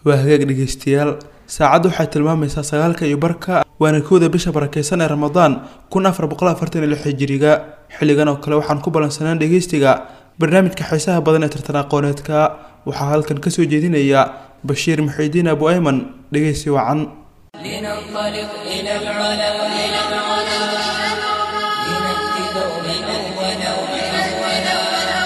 waa hagaag dhegeystayaal saacaddu waxay tilmaamaysaa sagaalka iyo barka waana kowda bisha barakeysan ee ramadaan kun afar boqol afartan iyo lix hijiriga xilligan oo kale waxaan ku ballansanaan dhegeystiga barnaamijka xiisaha badan ee tartan aqooneedka waxaa halkan kasoo jeedinaya bashiir muxiidiin abu ayman dhegeysi wacan لننطلق إلى العلا إلى العلا لنأتي دوما أولا أولا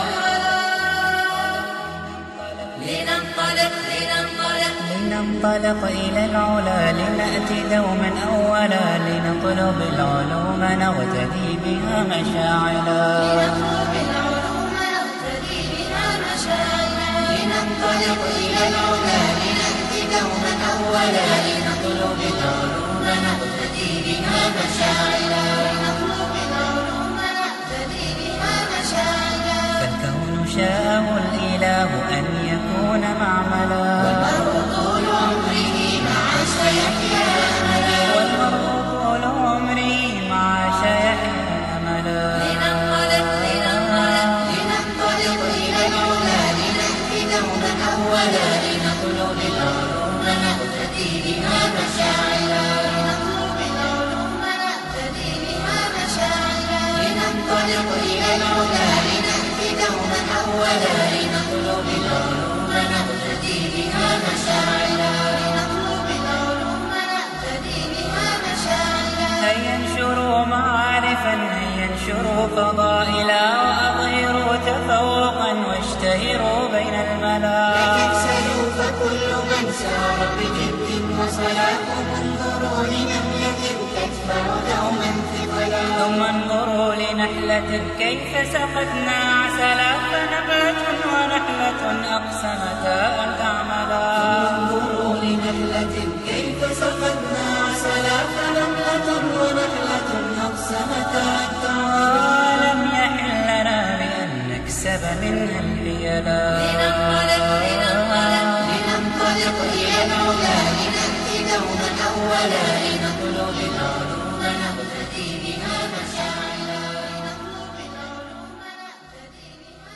لننطلق لننطلق لننطلق إلى العلا لنأتي دوما أولا لنطلب العلوم نغتدي بها مشاعلا نطلب العلوم نقتدي بها مشاعرا لننطلق إلى العلا لنأتي دوما أولا لنطلب العلوم نقتدي بها مشاعرا لنطلب العلوم نقتدي بها مشاعرا فالكون شاءه الإله أن يكون معملا والمرء طول عمره مع سيحيا أملا والمرء طول عمري مع شيحيا أملا لننطلق لننطلق لننطلق إلى العلا لنأتي دوما أولا لنطلب العلوم نقتدي بها مشاعرا لنطلب العلوم نقتدي بها مشاعرا لننطلق إلى العلا لنأتي دوما أولا لنطلب العلوم نقتدي بها مشاعرا لنطلب العلوم نقتدي بها مشاعرا هيا انشروا معارفا هيا انشروا فضائلا وأظهروا تفوقا واشتهروا بين الملا تكسلوا فكل من سار بجد وصلاة انظروا لنملة تدفع دوما ثقلا ثم انظروا لنحلة كيف سقتنا عسلا فنبات ونحلة أقسمتا أن تعملا انظروا لنملة كيف سقتنا عسلا فنملة ونحلة أقسمتا أن تعملا ولم يحل لنا بأن نكسب منها الحيلا لننطلق لننطلق لننطلق إلى العلا لنأتي دوما أولا لنطلب العلوم نقتدي بها مشاعرا لنطلب العلوم نقتدي بها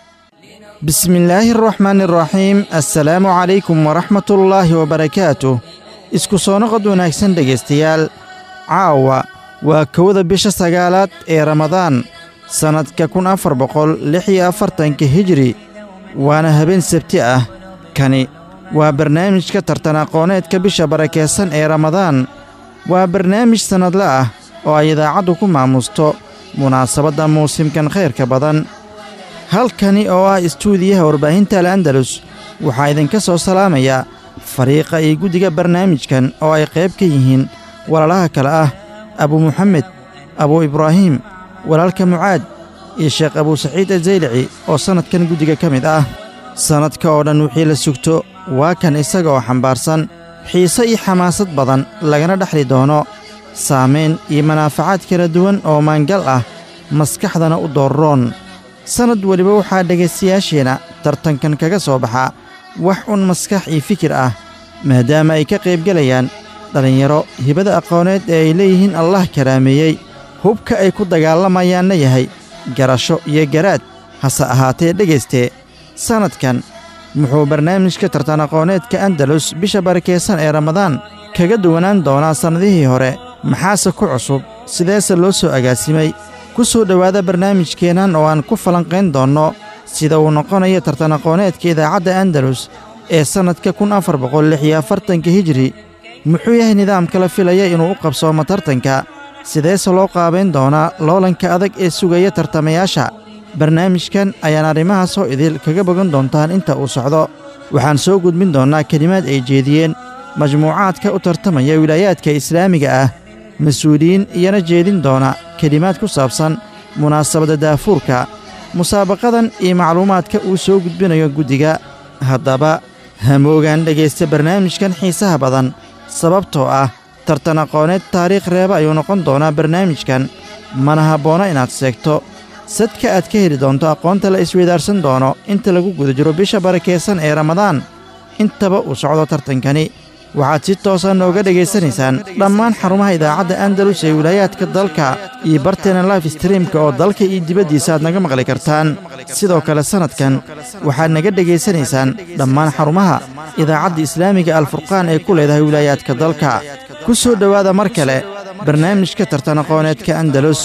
مشاعرا بسم الله الرحمن الرحيم السلaamu calaykum waraxmat ullaahi wabarakaatuh isku soo noqod wanaagsan dhegaystayaal caawa waa kowda bisha sagaalaad ee ramadaan sannadka kun afar boqol lix iyo afartanka hijri waana habeen sabti ah kani waa barnaamijka tartan aqooneedka bisha barakaysan ee ramadaan waa barnaamij sannadle ah oo ay idaacaddu ku maamusto munaasabadda muusimkan khayrka badan halkani oo ah istuudiyaha warbaahinta al'andalus waxaa idinka soo salaamaya fariiqa iyo guddiga barnaamijkan oo ay qayb ka yihiin walaalaha kale ah abu muxamed abu ibraahiim walaalka mucaad iyo sheekh abuu saciid azaylici oo sannadkan guddiga ka mid ah sannadka oo dhan wixii la sugto waa kan isaga oo xambaarsan xiise iyo xamaasad badan lagana dhexli doono saamayn iyo manaafacaad kala duwan oo maangal ah maskaxdana u doorroon sannad weliba waxaa dhegaystayaasheenna tartankan kaga soo baxa wax un maskax iyo fikir ah maadaama ay ka qaybgelayaan dhallinyaro hibada aqooneed ee ay leeyihiin allah karaameeyey hubka ay ku dagaalamayaanna yahay garasho iyo garaad hase ahaatee dhegaystee sannadkan muxuu barnaamijka tartan aqooneedka andalus bisha barakaysan ee ramadaan kaga duwanaan doonaa sannadihii hore maxaase ku cusub sideese loo soo agaasimay ku soo dhowaada barnaamijkeennan oo aan ku falanqayn doonno sida uu noqonayo tartan aqooneedka idaacadda andalus ee sannadka kun afar boqol lix iyo afartanka hijri muxuu yahay nidaamka la filaya inuu u qabsoomo tartanka sideese loo qaabayn doonaa loolanka adag ee sugaya tartamayaasha barnaamijkan ayaan arrimahaasoo idil kaga bogan doontaan inta uu socdo waxaan soo gudbin doonnaa kelimaad ay jeediyeen majmuucaadka u tartamaya wilaayaadka islaamiga ah mas-uuliyiin iyana jeedin doona kelimaad ku saabsan munaasabadda daafuurka musaabaqadan iyo macluumaadka uu soo gudbinayo guddiga haddaba hamoogaan dhegaysta barnaamijkan xiisaha badan sababtoo ah tartan aqooneed taariikh reeba ayuu noqon doonaa barnaamijkan mana habboona inaad seegto sadka aad ka heli doonto aqoonta la isweydaarsan doono inta lagu guda jiro bisha barakaysan ee ramadaan intaba uu socdo tartankani waxaad si toosa nooga dhegaysanaysaan dhammaan xarumaha idaacadda andalus ee wilaayaadka dalka iyo barteena life streamka oo dalka iyo dibaddiisa aad naga maqli kartaan sidoo kale sannadkan waxaad naga dhegaysanaysaan dhammaan xarumaha idaacadda islaamiga alfurqaan ee ku leedahay wilaayaadka dalka ku soo dhowaada mar kale barnaamijka tartan aqooneedka andalus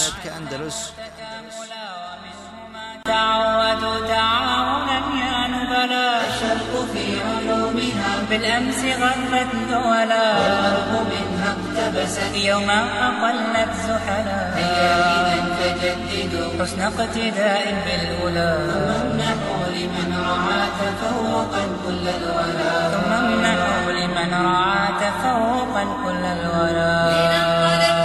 تعودوا تعاونا يا نبلا الشرق في علومها بالأمس غرت دولا والغرب منها اقتبست يوما أقلت زحلا هيا إذا فجددوا حسن اقتداء بالأولى ثم امنحوا لمن رعى تفوقا كل الولا ثم امنحوا لمن رعى تفوقا كل الولا لننطلق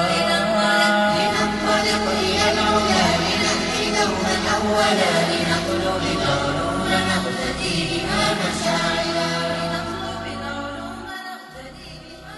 لننطلق إلى العلا لنأتي دوما أولا لنطلب العلوم نقتدي بها مشاعلا لنطلب العلوم نقتدي بها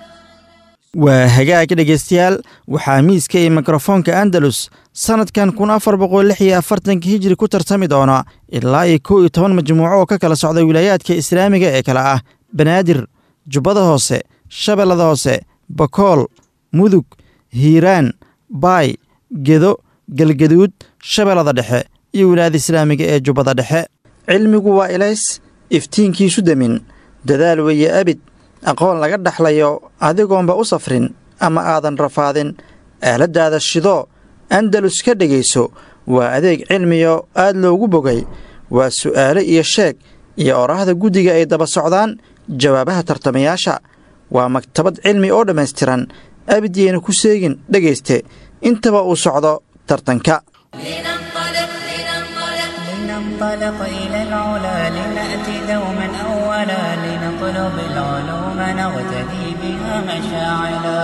waa hagaag dhegaystayaal waxaa miiska iyo mikrofoonka andalus sannadkan kun afar boqol lix iyo afartanka hijri ku tartami doona ilaa iyo kow iyo toban majmuuco oo ka kala socda wilaayaadka islaamiga ee kale ah banaadir jubbada hoose shabeellada hoose bakool mudug hiiraan baay gedo galgaduud shabeellada dhexe iyo wilaayada islaamiga ee jubbada dhexe cilmigu waa ilays iftiinkiisu demin dadaal weeye abid aqoon laga dhaxlayo adigoonba u safrin ama aadan rafaadin aaladdaada shidoo andalus ka dhegayso waa adeeg cilmiyo aad loogu bogay waa su'aale iyo sheeg iyo oraahda guddiga ay daba socdaan jawaabaha tartamayaasha waa maktabad cilmi oo dhammaystiran abidyayna ku seegin dhegayste intaba uu socdo tartanka لننطلق لننطلق لننطلق إلى العلا لنأتي دوما أولا لنطلب العلوم نغتدي بها مشاعلا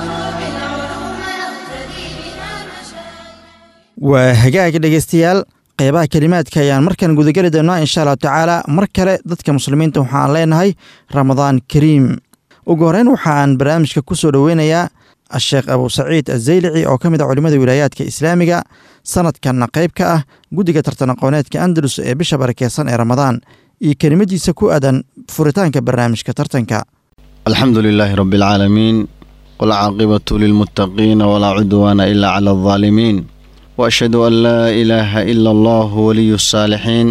بالعلوم نقتدي بها مشاعلا waa hagaag dhegaystayaal qeybaha kelimaadka ayaan markan gudageli doonnaa insha allahu tacaala mar kale dadka muslimiinta waxaan leenahay ramadaan kariim ugu horreyn waxaan barnaamijka ku soo dhoweynayaa asheekh abu saciid azaylici oo ka mid ah culimmada wilaayaadka islaamiga sanadkanna qayb ka ah guddiga tartan aqooneedka andalus ee bisha barakeysan ee ramadaan iyo kelimadiisa ku aadan furitaanka barnaamijka tartanka الحمد لله رب العالمين والعاقبة للمتقين ولا عدوان إلا على الظالمين وأشهد أن لا إله إلا الله ولي الصالحين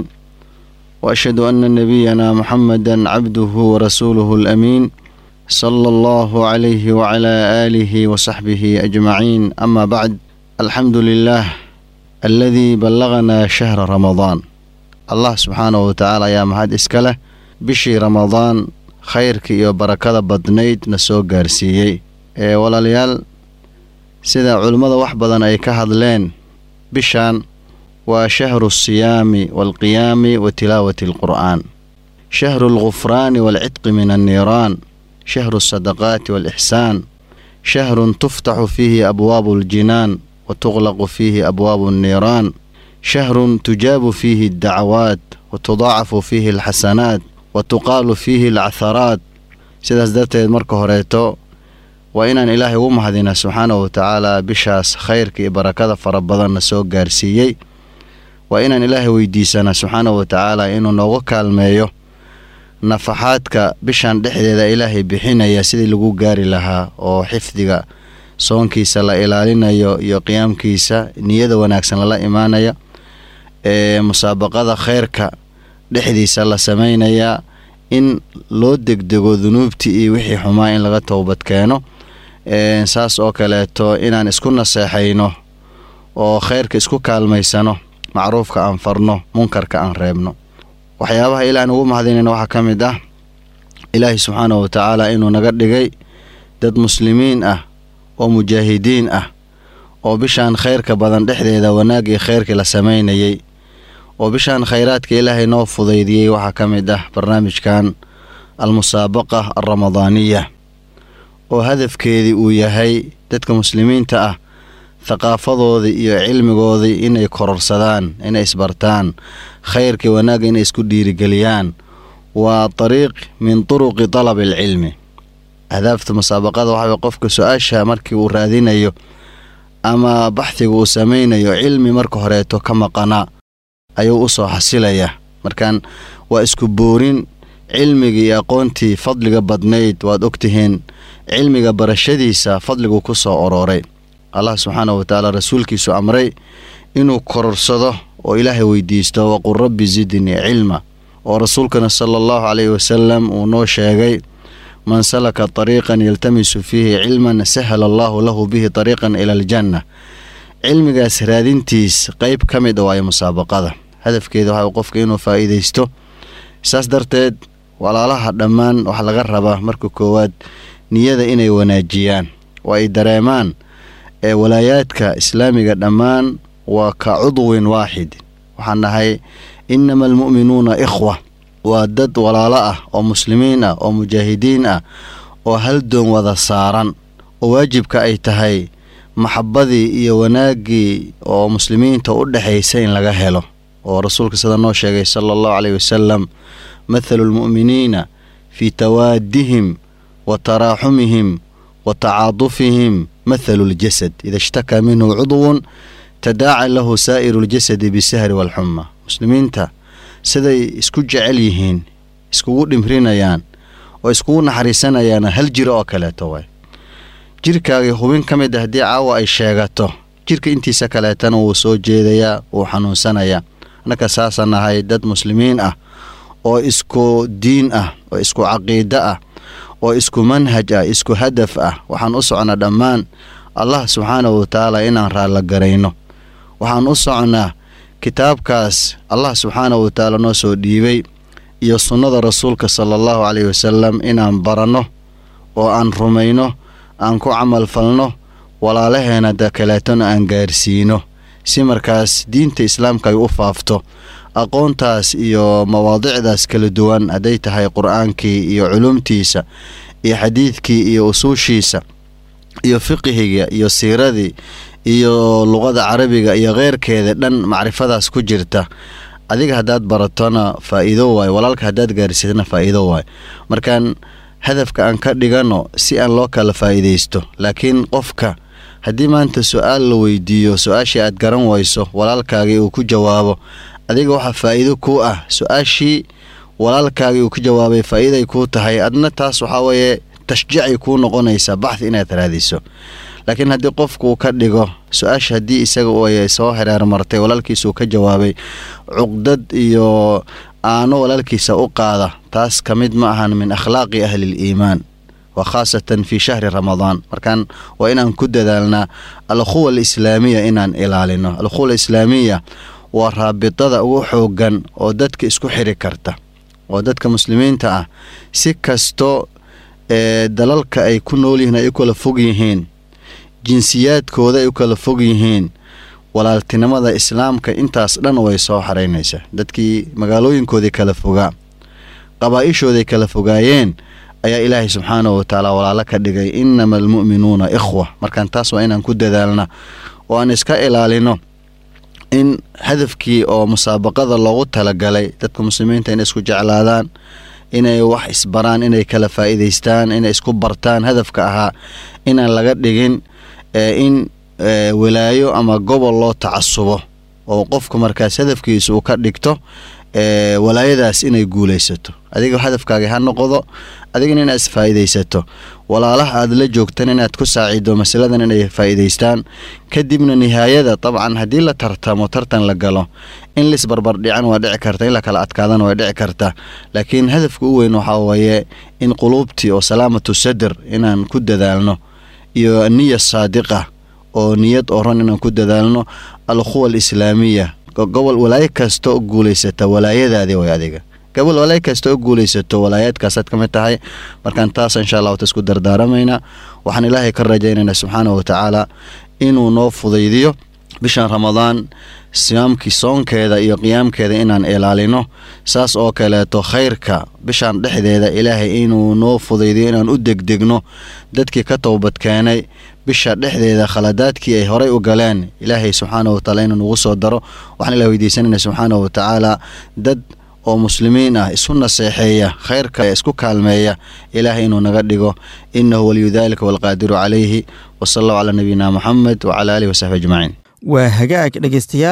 وأشهد أن نبينا محمدا عبده ورسوله الأمين صلى الله عليه وعلى آله وصحبه أجمعين أما بعد الحمد لله الذي بلغنا شهر رمضان الله سبحانه وتعالى يا مهد إسكله بشي رمضان khayrka iyo barakada badnayd na soo gaarsiiyey ee walaalayaal sida culimmada wax badan ay ka hadleen bishan waa shahru siyaami waalqiyaami wa tilaawati alqur'aan shahru alghufraani waalcidqi min anniiraan shahru alsadaqaati waalixsaan shahrun tuftaxu fiihi abwaabu aljinaan wa tuqlaqu fiihi abwaabu anniiraan shahrun tujaabu fiihi addacawaat wa tudaacafu fiihi alxasanaat wa tuqaalu fiihi alcaharaat sidaas darteed marka horeeto waa inaan ilaahay ugu mahadinaa subxaanahu wa tacaala bishaas khayrka iyo barakada fara badanna soo gaarsiiyey waa inaan ilaahay weydiisanaa subxaanahu wa tacaala inuu nooga kaalmeeyo nafaxaadka bishan dhexdeeda ilaahay bixinaya sidii lagu gaari lahaa oo xifdiga soonkiisa la ilaalinayo iyo qiyaamkiisa niyada wanaagsan lala imaanaya ee musaabaqada khayrka dhexdiisa la samaynayaa in loo degdego dunuubtii iyo wixii xumaa in laga towbad keeno saas oo kaleeto inaan isku naseexayno oo khayrka isku kaalmaysano macruufka aan farno munkarka aan reebno waxyaabaha ilaaan ugu mahadinayna waxaa ka mid ah ilaahi subxaanahu wa tacaala inuu naga dhigay dad muslimiin ah oo mujaahidiin ah oo bishaan khayrka badan dhexdeeda wanaag iyo khayrkii la samaynayay oo bishaan khayraadka ilaahay noo fudaydiyey waxaa ka mid ah barnaamijkan almusaabaqa alramadaaniya oo hadafkeedii uu yahay dadka muslimiinta ah thaqaafadoodii iyo cilmigoodii inay kororsadaan inay isbartaan khayrkii wanaagga inay isku dhiirigeliyaan waa dariiq min turuqi talabi alcilmi ahdaafta musaabaqada waxaa way qofka su-aasha markii uu raadinayo ama baxhiga uu samaynayo cilmi marka horeeto ka maqanaa ayuu u soo xasilayaa markaan waa isku boorin cilmigii iyo aqoontii fadliga badnayd waad ogtihiin cilmiga barashadiisa fadligu ku soo orooray allah subxaana wa tacaala rasuulkiisu amray inuu kororsado oo ilaahay weydiisto waqul rabbi zidnii cilma oo rasuulkana sala allahu caleyhi wasalam uu noo sheegay man salaka طariiqan yaltamisu fiihi cilman sahala allahu lahu bihi طariiqan ila aljanna cilmigaas raadintiis qeyb ka mid a waayo musaabaqada hadafkeeda waxa qofka inuu faa'iidaysto saas darteed walaalaha dhammaan waxaa laga rabaa marka koowaad niyada inay wanaajiyaan oo ay dareemaan ee walaayaadka islaamiga dhammaan waa ka cudwin waaxid waxaan nahay inama almu'minuuna ikhwa waa dad walaalo ah oo muslimiin ah oo mujaahidiin ah oo hal doon wada saaran oo waajibka ay tahay maxabadii iyo wanaaggii oo muslimiinta u dhexaysa in laga helo oo rasuulka sida noo sheegay sala allahu caleyhi wasalam mathalu lmu'miniina fii tawaadihim wa taraaxumihim wa tacaadufihim mathalu ljasad ida ishtakaa minhu cudwun tadaaca lahu saa'iru ljasadi bisahri waalxuma muslimiinta siday isku jecel yihiin iskugu dhimrinayaan oo iskugu naxariisanayaan hal jiro oo kaleeto waay jirkaagii hubin ka mid a haddii caawa ay sheegato jirka intiisa kaleetana wuu soo jeedayaa wuu xanuunsanayaa annaka saasaan nahay dad muslimiin ah oo isku diin ah oo isku caqiido ah oo isku manhaj ah isku hadaf ah waxaan u socnaa dhammaan allah subxaanahu watacaala inaan raallo garayno waxaan u socnaa kitaabkaas allah subxaanahu watacaala noo soo dhiibay iyo sunnada rasuulka sala allahu caleyhi wasalam inaan baranno oo aan rumayno aan ku camal falno walaalaheena da kaleetona aan gaarsiino si markaas diinta islaamka ay u faafto aqoontaas iyo mawaadicdaas kala duwan hadday tahay qur-aankii iyo culumtiisa iyo xadiidkii iyo usuushiisa iyo fiqihiga iyo siiradii iyo luqada carabiga iyo keyrkeeda dhan macrifadaas ku jirta adiga haddaad baratona faa'iido waayo walaalka haddaad gaarsiisana faa'iido waayo markaan hadafka aan ka dhigano si aan loo kala faa'iidaysto laakiin qofka haddii maanta su-aal la weydiiyo su-aashii aad garan wayso walaalkaagii uu ku jawaabo adiga waxaa faa'iido kuu ah su-aashii walaalkaagii uu ku jawaabay faa'iiday kuu tahay adna taas waxaa weeye tashjiicay kuu noqonaysaa baxdi inaad raadiso laakiin haddii qofku ka dhigo su-aasha haddii isaga ay soo hereer martay walaalkiisuu ka jawaabay cuqdad iyo aano walaalkiisa u qaada taas ka mid ma ahan min akhlaaqi ahliliimaan wa khaasatan fii shahri ramadaan markaan waa inaan ku dadaalnaa alkhuwa alislaamiya inaan ilaalino alkhuwa alislaamiya waa raabitada ugu xoogan oo dadka isku xiri karta oo dadka muslimiinta ah si kasto ee dalalka ay ku nool yihiin ay u kala fog yihiin jinsiyaadkooda ay u kala fog yihiin walaaltinimada islaamka intaas dhan way soo xaraynaysaa dadkii magaalooyinkoodii kala fogaa qabaa-ishooday kala fogaayeen ayaa ilaahay subxaanahu watacaala walaalo ka dhigay inama almu'minuuna ikhwa markaan taas waa inaan ku dadaalna oo aan iska ilaalino in hadafkii oo musaabaqada loogu talagalay dadka muslimiinta inay isku jeclaadaan inay wax isbaraan inay kala faa'iidaystaan inay isku bartaan hadafka ahaa inaan laga dhigin in walaayo ama gobol loo tacasubo oo qofka markaas hadafkiisa uu ka dhigto walaayadaas inay guulaysato adiga hadafkaaga ha noqdo adigana inaad isfaa'iidaysato walaalaha aad la joogtan inaad ku saacido masaladan inay faa'iidaystaan kadibna nihaayada dabcan haddii la tartamo tartan la galo in lisbarbardhican waa dhici karta in la kala adkaadana waa dhici karta laakiin hadafka u weyn waxaa weeye in quluubtii oo salaamatu sadr inaan ku dadaalno iyo niya saadiqa oo niyad oran inaan ku dadaalno alkhuwa alislaamiya gobol walaayo kasta oo guulaysata walaayadaadii way adiga gobol walaayo kasta oo guulaysato walaayaadkaasaad ka mid tahay markaan taas insha allahu tasku dardaaramaynaa waxaan ilaahay ka rajaynaynaa subxaanahu watacaala inuu noo fudaydiyo bishan ramadaan siyaamkii soonkeeda iyo qiyaamkeeda inaan ilaalino saas oo kaleeto khayrka bishan dhexdeeda ilaahay inuu noo fudaydiyo inaan u degdegno dadkii ka towbadkeenay bisha dhexdeeda khaladaadkii ay horay u galeen ilaahay subxaanahu watacaala inuu nagu soo daro waxaan ilah weydiisanayna subxaanahu watacaala dad oo muslimiin ah isu naseexeeya khayrka isku kaalmeeya ilaahay inuu naga dhigo inahu waliyu dalika walqaadiru calayhi wasala allahu calaa nabiyina moxamed wacala aalihi wasaxbi ajmaciin waa hagaag dhegaystayaal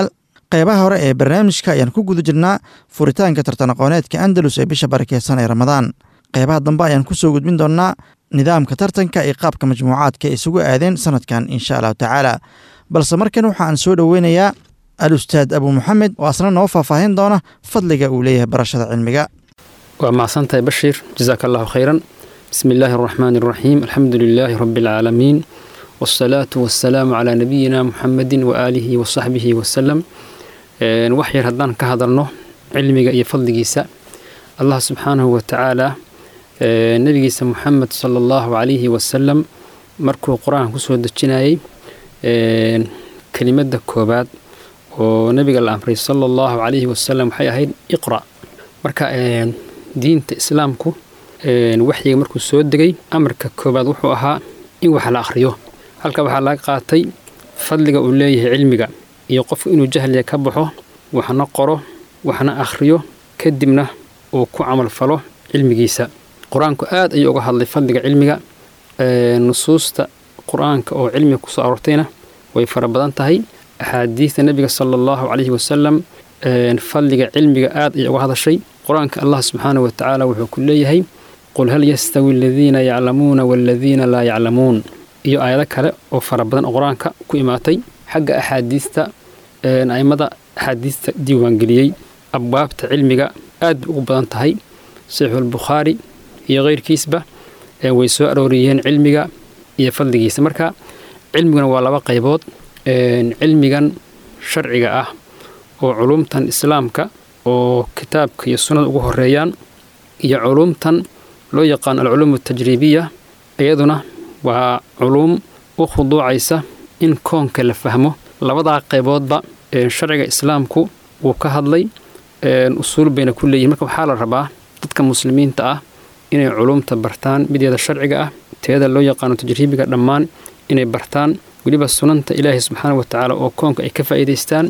qeybaha hore ee barnaamijka ayaan ku guda jirnaa furitaanka tartan aqooneedka andalus ee bisha barakeysan ee ramadaan qeybaha dambe ayaan kusoo gudbin doonnaa nidaamka tartanka iyo qaabka majmuucaadka ay isugu aadeen sanadkan insha allahu tacaala balse markan waxaan soo dhoweynayaa al ustaad abu maxamed oo asna noo faahfaahin doona fadliga uu leeyahay barashada cilmiga waa mahadsantahay bashiir jasaaka allahu khayran bismi illaahi araxmaani araxiim alxamdu lilaahi rabbi alcaalamiin wasalaatu wasalaamu calaa nabiyina muxamedin waaalihi wasaxbihi wasalam wax yar haddaan ka hadalno cilmiga iyo fadligiisa allah subxaanahu watacaala nebigiisa muxamed sala allahu calayhi wasalam markuu qur-aanka kusoo dejinayay kelimadda koobaad oo nebiga la amray sala allahu calayhi wasalam waxay ahayd iqra marka diinta islaamku waxyiga markuu soo degay amarka koobaad wuxuu ahaa in wax la akhriyo halka waxaa laga qaatay fadliga uu leeyahay cilmiga iyo qofku inuu jahliga ka baxo waxna qoro waxna akhriyo kadibna uu ku camal falo cilmigiisa qur-aanku aad ayuu uga hadlay fadliga cilmiga nusuusta qur-aanka oo cilmiga kusoo aroortayna way fara badan tahay axaadiista nebiga sala allahu calayhi wasalam fadliga cilmiga aad ayay uga hadashay qur-aanka allah subxaanahu watacaala wuxuu ku leeyahay qul hal yastawi aladiina yaclamuuna waaladiina laa yaclamuun iyo aayado kale oo fara badan oo qur-aanka ku imaatay xagga axaadiista a'immada axaadiista diiwaangeliyey abwaabta cilmiga aad bay ugu badan tahay saxiixulbukhaari iyo keyrkiisba way soo arooriyeen cilmiga iyo fadligiisa marka cilmiguna waa laba qaybood cilmigan sharciga ah oo culumtan islaamka oo kitaabka iyo sunnada ugu horeeyaan iyo culumtan loo yaqaano alculuum altajriibiya iyaduna waa culuum u khuduucaysa in koonka la fahmo labadaa qayboodba sharciga islaamku wuu ka hadlay usuul bayna ku leeyihin marka waxaa la rabaa dadka muslimiinta ah inay culumta bartaan mideeda sharciga ah teeda loo yaqaano tajriibiga dhammaan inay bartaan weliba sunanta ilaahay subxaana watacaala oo koonka ay ka faa'iidaystaan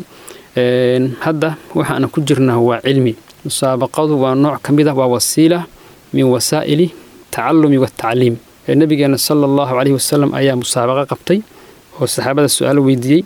hadda waxaana ku jirnaa waa cilmi musaabaqadu waa nooc ka mid ah waa wasiila min wasaa'ili tacalumi watacliim nabigeena sala allahu caleyhi wasalam ayaa musaabaqa qabtay oo saxaabada su-aal weydiiyey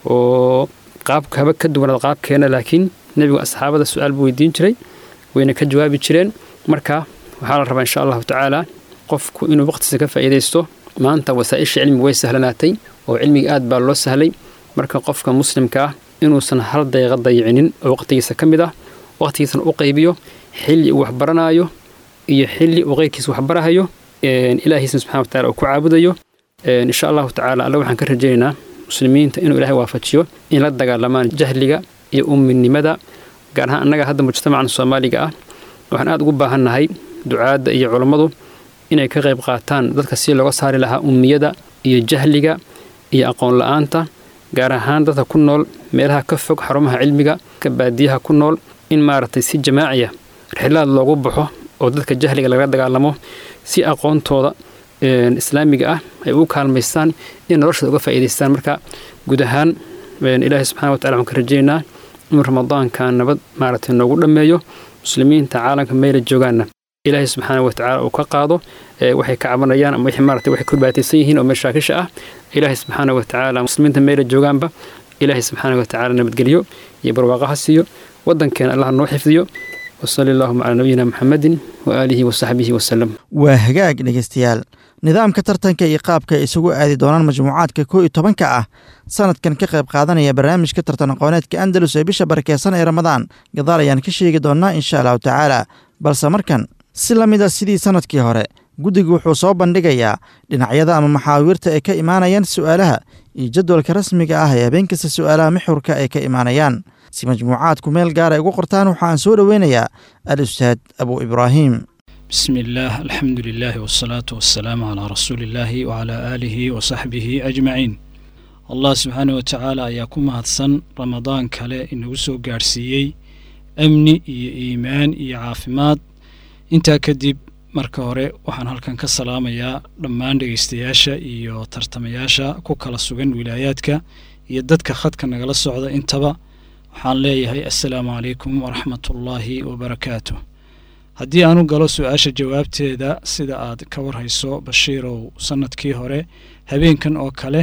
oo qaabka haba ka duwanaad qaabkeena laakiin nebigu asxaabada su-aal buu weydiin jiray wayna ka jawaabi jireen marka waxaa la rabaa insha allahu tacaala qofku inuu waqtiisa ka faa'iidaysto maanta wasaa'isha cilmiga way sahlanaatay oo cilmiga aad baa loo sahlay marka qofka muslimka ah inuusan hal daqiiqa dayicinin oo waqtigiisa ka mid ah waqtigiisana u qaybiyo xilli uu waxbaranayo iyo xilli uu qeyrkiisa waxbarahayo ilaahiisna subxana watacala uu ku caabudayo insha allahu tacaala alle waxaan ka rajaynaynaa muslimiinta inuu ilaahay waafajiyo in la dagaalamaan jahliga iyo umminimada gaar ahaan annaga hadda mujtamacan soomaaliga ah waxaan aad ugu baahannahay ducaadda iyo culammadu inay ka qayb qaataan dadka si looga saari lahaa ummiyada iyo jahliga iyo aqoon la-aanta gaar ahaan dadka ku nool meelaha ka fog xarumaha cilmiga ka baadiyaha ku nool in maaragtay si jamaaciya rixilaad loogu baxo oo dadka jahliga laga dagaalamo si aqoontooda islaamiga ah ay u kaalmaystaan in noloshooda uga faa'iidaystaan marka guud ahaan ilaahay subxana watacala waxaan ka rajaynaa inuu ramadaanka nabad maaragtay noogu dhammeeyo muslimiinta caalamka meela joogaanna ilaahay subxaana watacaala uu ka qaado waxay ka cabanayaan ama maarata waxay ku dhibaataysan yihiin oo mashaakisha ah ilaahay subxaana watacaala muslimiinta meela joogaanba ilaahay subxaana watacaala nabadgelyo iyo barwaaqo ha siiyo waddankeena allah noo xifdiyo wasali allahuma calaa nabiyina muxamedin waaalihi wasaxbihi wasalam waa hagaag dhegeystayaal nidaamka tartanka iyo qaabka ay isugu aadi doonaan majmuucaadka koo iyo tobanka ah sanadkan ka qayb qaadanaya barnaamijka tartan aqooneedka andalus ee bisha barakeysan ee ramadaan gadaal ayaan ka sheegi doonnaa insha allahu tacaala balse markan si la mid a sidii sanadkii hore guddigu wuxuu soo bandhigayaa dhinacyada ama maxaawiirta ay ka imaanayaan su'aalaha iyo jadwalka rasmiga ah ee habeen kasta su'aalaha mixurka ay ka imaanayaan si majmuucaadku meel gaar ay ugu qortaan waxaan soo dhoweynayaa al ustaad abu ibraahim بسم الله الحمد لله والصلاة والسلام على رسول الله وعلى آله وصحبه أجمعين الله سبحانه وتعالى ayaa ku mahadsan ramadaan kale inagu soo gaarsiiyey amni iyo iimaan iyo caafimaad intaa kadib marka hore waxaan halkan ka salaamayaa dhammaan dhegeystayaasha iyo tartamayaasha ku kala sugan wilaayaadka iyo dadka khadka nagala socda intaba waxaan leeyahay assalaamu calaykum waraxmatullaahi wabarakaatu haddii aanu galo su-aasha jawaabteeda sida aad ka warhayso bashiirow sannadkii hore habeenkan oo kale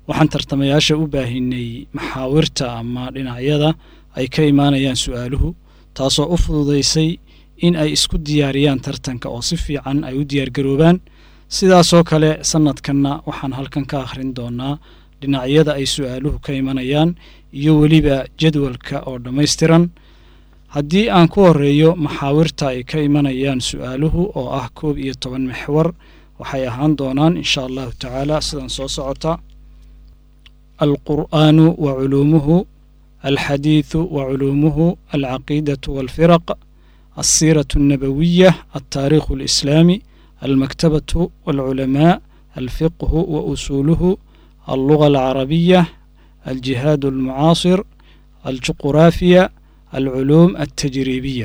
waxaan tartamayaasha u baahinay maxaawirta ama dhinacyada ay ka imaanayaan su-aaluhu taasoo u fududaysay in ay isku diyaariyaan tartanka oo si fiican ay u diyaargaroobaan sidaasoo kale sanadkanna waxaan halkan ka akhrin doonaa dhinacyada ay su-aaluhu ka imanayaan iyo weliba jadwalka oo dhammaystiran haddii aan ku horeeyo maxaawirta ay ka imanayaan su-aaluhu oo ah koob iyo toban maxwar waxay ahaan doonaan insha allahu tacaala sidan soo socota alqur'aanu wa culuumuhu alxadiidu wa culuumuhu alcaqiidatu walfiraq alsiiratu alnabawiya altaariikhu alislaami almaktabatu walculamaa alfiqhu wa usuuluhu alluga alcarabiya aljihaad almucaasir aljuquraafiya alculuum altajriibiya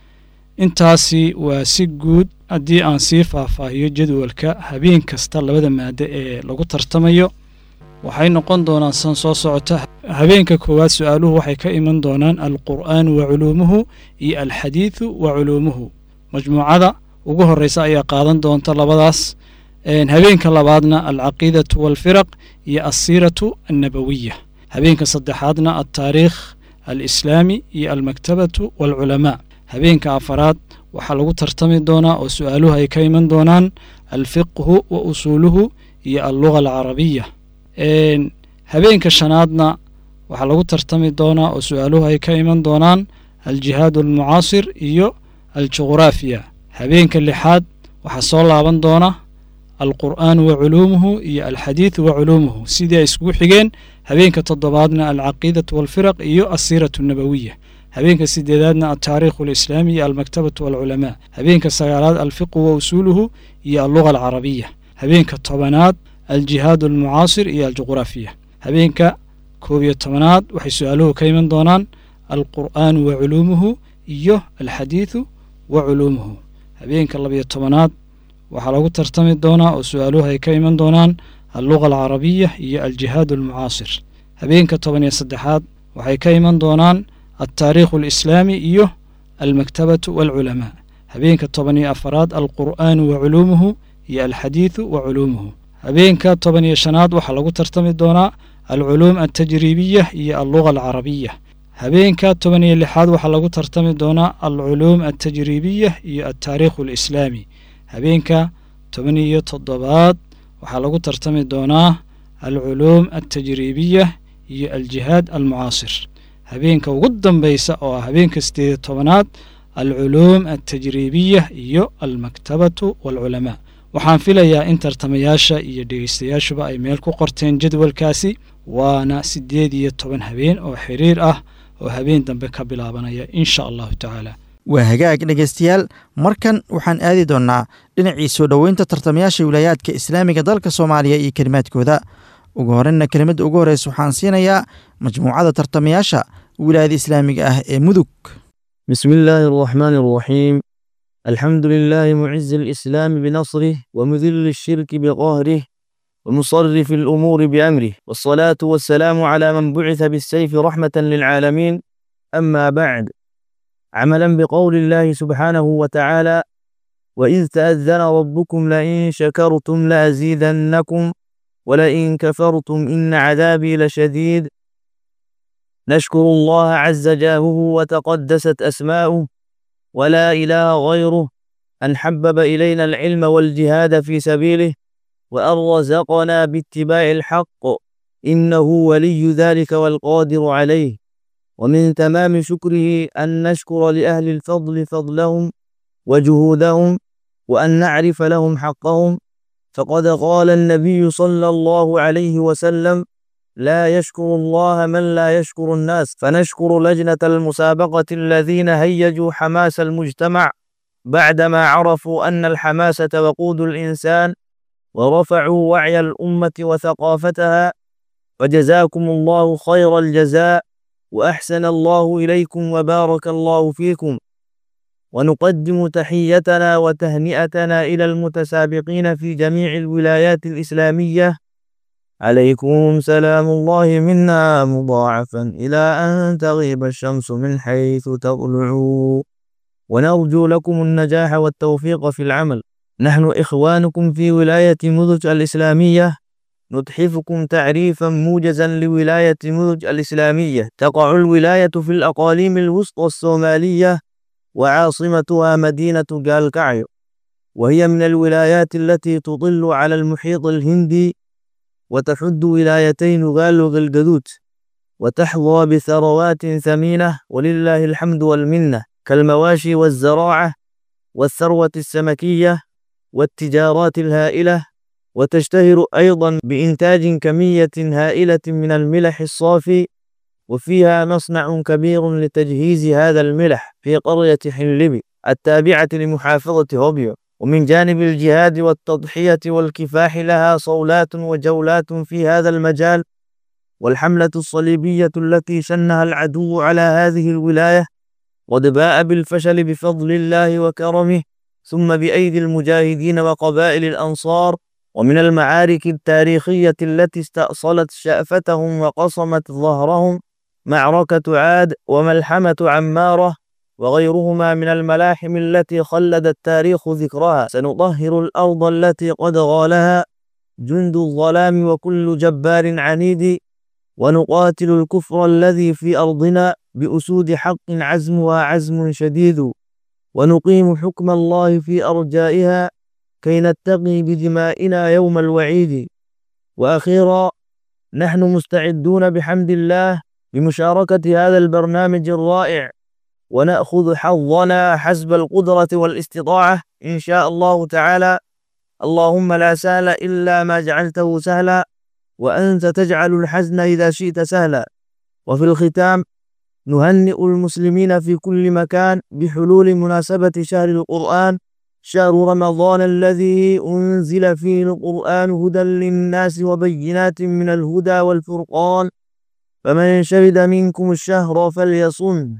intaasi waa si guud haddii aan sii faahfaahiyo jadwalka habeen kasta labada maado ee lagu tartamayo waxay noqon doonaan san soo socota habeenka koowaad su-aaluhu waxay ka iman doonaan alqur'aanu wa culuumuhu iyo alxadiidu wa culuumuhu majmuucada ugu horeysa ayaa qaadan doonta labadaas habeenka labaadna alcaqiidatu walfiraq iyo alsiiratu annabawiya habeenka saddexaadna altaariikh alislaami iyo almaktabatu walculamaa habeenka afaraad waxaa lagu tartami doonaa oo su-aaluhu ay ka iman doonaan alfiqhu wa usuuluhu iyo alluga alcarabiya habeenka shanaadna waxaa lagu tartami doonaa oo su-aaluhu ay ka iman doonaan aljihaad almucaasir iyo aljuquraafiya habeenka lixaad waxaa soo laaban doona alqur'aanu wa culuumuhu iyo alxadiidu wa culuumuhu sidii ay iskugu xigeen habeenka toddobaadna alcaqiidatu walfiraq iyo alsiiratu annabawiya habeenka sideedaadna altaariikhu alislaami iyo almaktabatu walculamaa habeenka sagaalaad alfiqhu wa usuuluhu iyo alluga alcarabiya habeenka tobanaad aljihaad almucaasir iyo aljuquraafiya habeenka koob iyo tobanaad waxay su-aaluhu ka iman doonaan alqur'aanu wa culuumuhu iyo alxadiidu wa culuumuhu habeenka labiyo tobanaad waxaa lagu tartami doonaa oo su-aaluhu ay ka iman doonaan alluga alcarabiya iyo aljihaad almucaasir habeenka toban iyo saddexaad waxay ka iman doonaan altaariikhu alislaami iyo almaktabatu walculamaa habeenka toban iyo afaraad alqur'aanu wa culuumuhu iyo alxadiidu wa culuumuhu habeenka toban iyo shanaad waxaa lagu tartami doonaa alculuum altajriibiya iyo alluga alcarabiya habeenka toban iyo lixaad waxaa lagu tartami doonaa alculuum altajriibiya iyo altaariikhu alislaami habeenka toban iyo toddobaad waxaa lagu tartami doonaa alculuum altajriibiya iyo aljihaad almucaasir habeenka ugu dambeysa oo ah habeenka sideed iyo tobanaad alculuum altajriibiya iyo almaktabatu walculamaa waxaan filayaa in tartamayaasha iyo dhegeystayaashuba ay meel ku qorteen jadwalkaasi waana siddeed iyo toban habeen oo xiriir ah oo habeen dambe ka bilaabanaya insha allahu tacaala waa hagaag dhegaystayaal markan waxaan aadi doonnaa dhinacii soo dhoweynta tartamayaasha wilaayaadka islaamiga dalka soomaaliya iyo kelimaadkooda ugu horeyna kelimadda ugu horreysa waxaan siinayaa majmuucada tartamayaasha wilaayada islaamiga ah ee mudug بسم الله الرحمن الرحيم الحمد لله معز الإسلام بنصره ومذل الشرك بقهره ومصرف الأمور بأمره والصلاة والسلام على من بعث بالسيف رحمة للعالمين أما بعد عملا بقول الله سبحانه وتعالى وإذ تأذن ربكم لئن شكرتم لأزيدنكم ولئن كفرتم إن عذابي لشديد نشكر الله عز جاهه وتقدست أسماؤه ولا إله غيره أن حبب إلينا العلم والجهاد في سبيله وأن رزقنا باتباع الحق إنه ولي ذلك والقادر عليه ومن تمام شكره أن نشكر لأهل الفضل فضلهم وجهودهم وأن نعرف لهم حقهم فقد قال النبي صلى الله عليه وسلم لا يشكر الله من لا يشكر الناس فنشكر لجنة المسابقة الذين هيجوا حماس المجتمع بعدما عرفوا أن الحماسة وقود الإنسان ورفعوا وعي الأمة وثقافتها فجزاكم الله خير الجزاء وأحسن الله إليكم وبارك الله فيكم ونقدم تحيتنا وتهنئتنا إلى المتسابقين في جميع الولايات الإسلامية عليكم سلام الله منا مضاعفا إلى أن تغيب الشمس من حيث تطلع ونرجو لكم النجاح والتوفيق في العمل نحن إخوانكم في ولاية مدج الإسلامية نتحفكم تعريفا موجزا لولاية مدج الإسلامية تقع الولاية في الأقاليم الوسطى الصومالية وعاصمتها مدينة جالكعيو وهي من الولايات التي تطل على المحيط الهندي وتحد ولايتين غال وغلقدوت وتحظى بثروات ثمينة ولله الحمد والمنة كالمواشي والزراعة والثروة السمكية والتجارات الهائلة وتشتهر أيضا بإنتاج كمية هائلة من الملح الصافي وفيها مصنع كبير لتجهيز هذا الملح في قرية حلبي التابعة لمحافظة هوبيو ومن جانب الجهاد والتضحية والكفاح لها صولات وجولات في هذا المجال والحملة الصليبية التي شنها العدو على هذه الولاية قد باء بالفشل بفضل الله وكرمه ثم بأيدي المجاهدين وقبائل الأنصار ومن المعارك التاريخية التي استأصلت شأفتهم وقصمت ظهرهم معركة عاد وملحمة عمارة وغيرهما من الملاحم التي خلد التاريخ ذكرها سنطهر الأرض التي قد غالها جند الظلام وكل جبار عنيد ونقاتل الكفر الذي في أرضنا بأسود حق عزمها عزم شديد ونقيم حكم الله في أرجائها كي نتقي بدمائنا يوم الوعيد وأخيرا نحن مستعدون بحمد الله بمشاركة هذا البرنامج الرائع ونأخذ حظنا حسب القدرة والاستطاعة إن شاء الله تعالى اللهم لا سهل إلا ما جعلته سهلا وأنت تجعل الحزن إذا شئت سهلا وفي الختام نهنئ المسلمين في كل مكان بحلول مناسبة شهر القرآن شهر رمضان الذي أنزل فيه القرآن هدى للناس وبينات من الهدى والفرقان فمن شهد منكم الشهر فليصم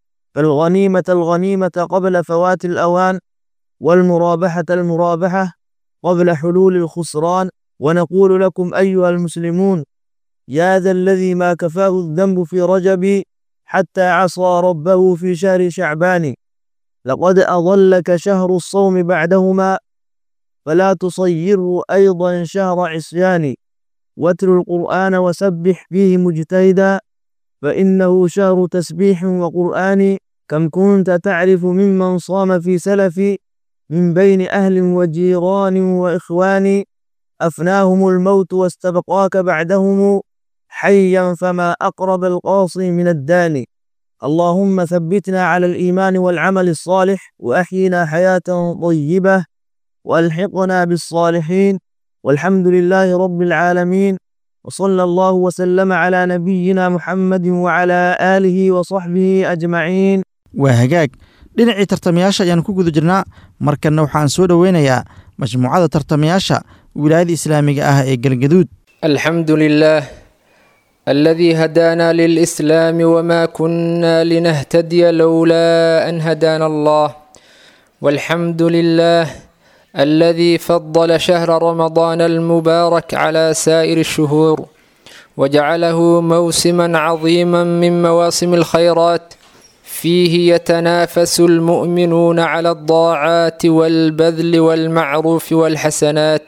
فالغنيمة الغنيمة قبل فوات الأوان والمرابحة المرابحة قبل حلول الخسران ونقول لكم أيها المسلمون يا ذا الذي ما كفاه الذنب في رجب حتى عصى ربه في شهر شعبان لقد أضلك شهر الصوم بعدهما فلا تصيره أيضا شهر عصيان واتل القرآن وسبح فيه مجتهدا فإنه شهر تسبيح وقرآن كم كنت تعرف ممن صام في سلف من بين أهل وجيران وإخوان أفناهم الموت واستبقاك بعدهم حيا فما أقرب القاصي من الداني اللهم ثبتنا على الإيمان والعمل الصالح وأحينا حياة طيبة وألحقنا بالصالحين والحمد لله رب العالمين وصلى الله وسلم على نبينا محمد وعلى آله وصحبه أجمعين waa hagaag dhinacii tartamayaasha ayaanu ku guda jirnaa markanna waxaan soo dhoweynayaa majmuucada tartamayaasha wilaayada islaamiga ah ee galgaduud الحمد لله الذي هدانا للإسلام وما كنا لنهتدي لولا أن هدانا الله والحمد لله الذي فضل شهر رمضان المبارك على سائر الشهور وجعله موسما عظيما من مواسم الخيرات فيه يتنافس المؤمنون على الضاعات والبذل والمعروف والحسنات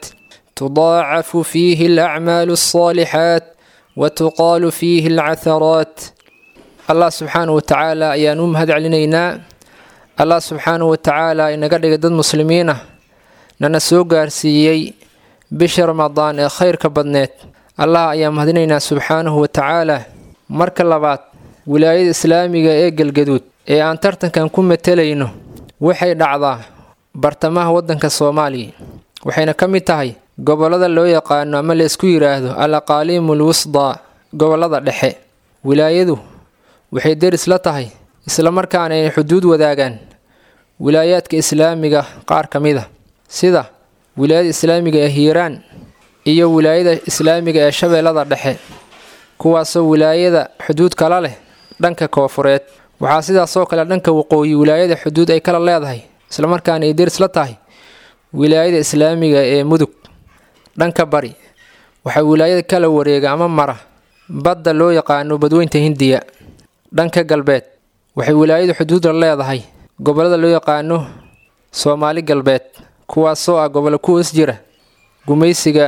تضاعف فيه الأعمال الصالحات وتقال فيه العثرات الله سبحانه وتعالى ayaan u mahad celinaynaa allah subxaanahu watacaala inaga dhigay dad muslimiin ah nana soo gaarsiiyey bisha ramadaan ee khayrka badneed allah ayaan mahadinaynaa subxaanahu watacaala marka labaad wilaayada islaamiga ee galgaduud ee aan tartankan ku matelayno waxay dhacdaa bartamaha waddanka soomaaliya waxayna ka mid tahay gobollada loo yaqaano ama laysku yidhaahdo al aqaaliimu lwusdaa gobollada dhexe wilaayadu waxay deris la tahay islamarkaana ay xuduud wadaagaan wilaayaadka islaamiga qaar ka mid a sida wilaayada islaamiga ee hiiraan iyo wilaayada islaamiga ee shabeellada dhexe kuwaasoo wilaayada xuduud kala leh dhanka koofureed waxaa sidaasoo kale dhanka waqooyi wilaayada xuduud ay kala leedahay islamarkaana ay deris la tahay wilaayada islaamiga ee mudug dhanka bari waxaa wilaayada kala wareega ama mara badda loo yaqaano badweynta hindiya dhanka galbeed waxay wilaayadu xuduud la leedahay gobollada loo yaqaano soomaali galbeed kuwaasoo ah gobollo ku hoos jira gumaysiga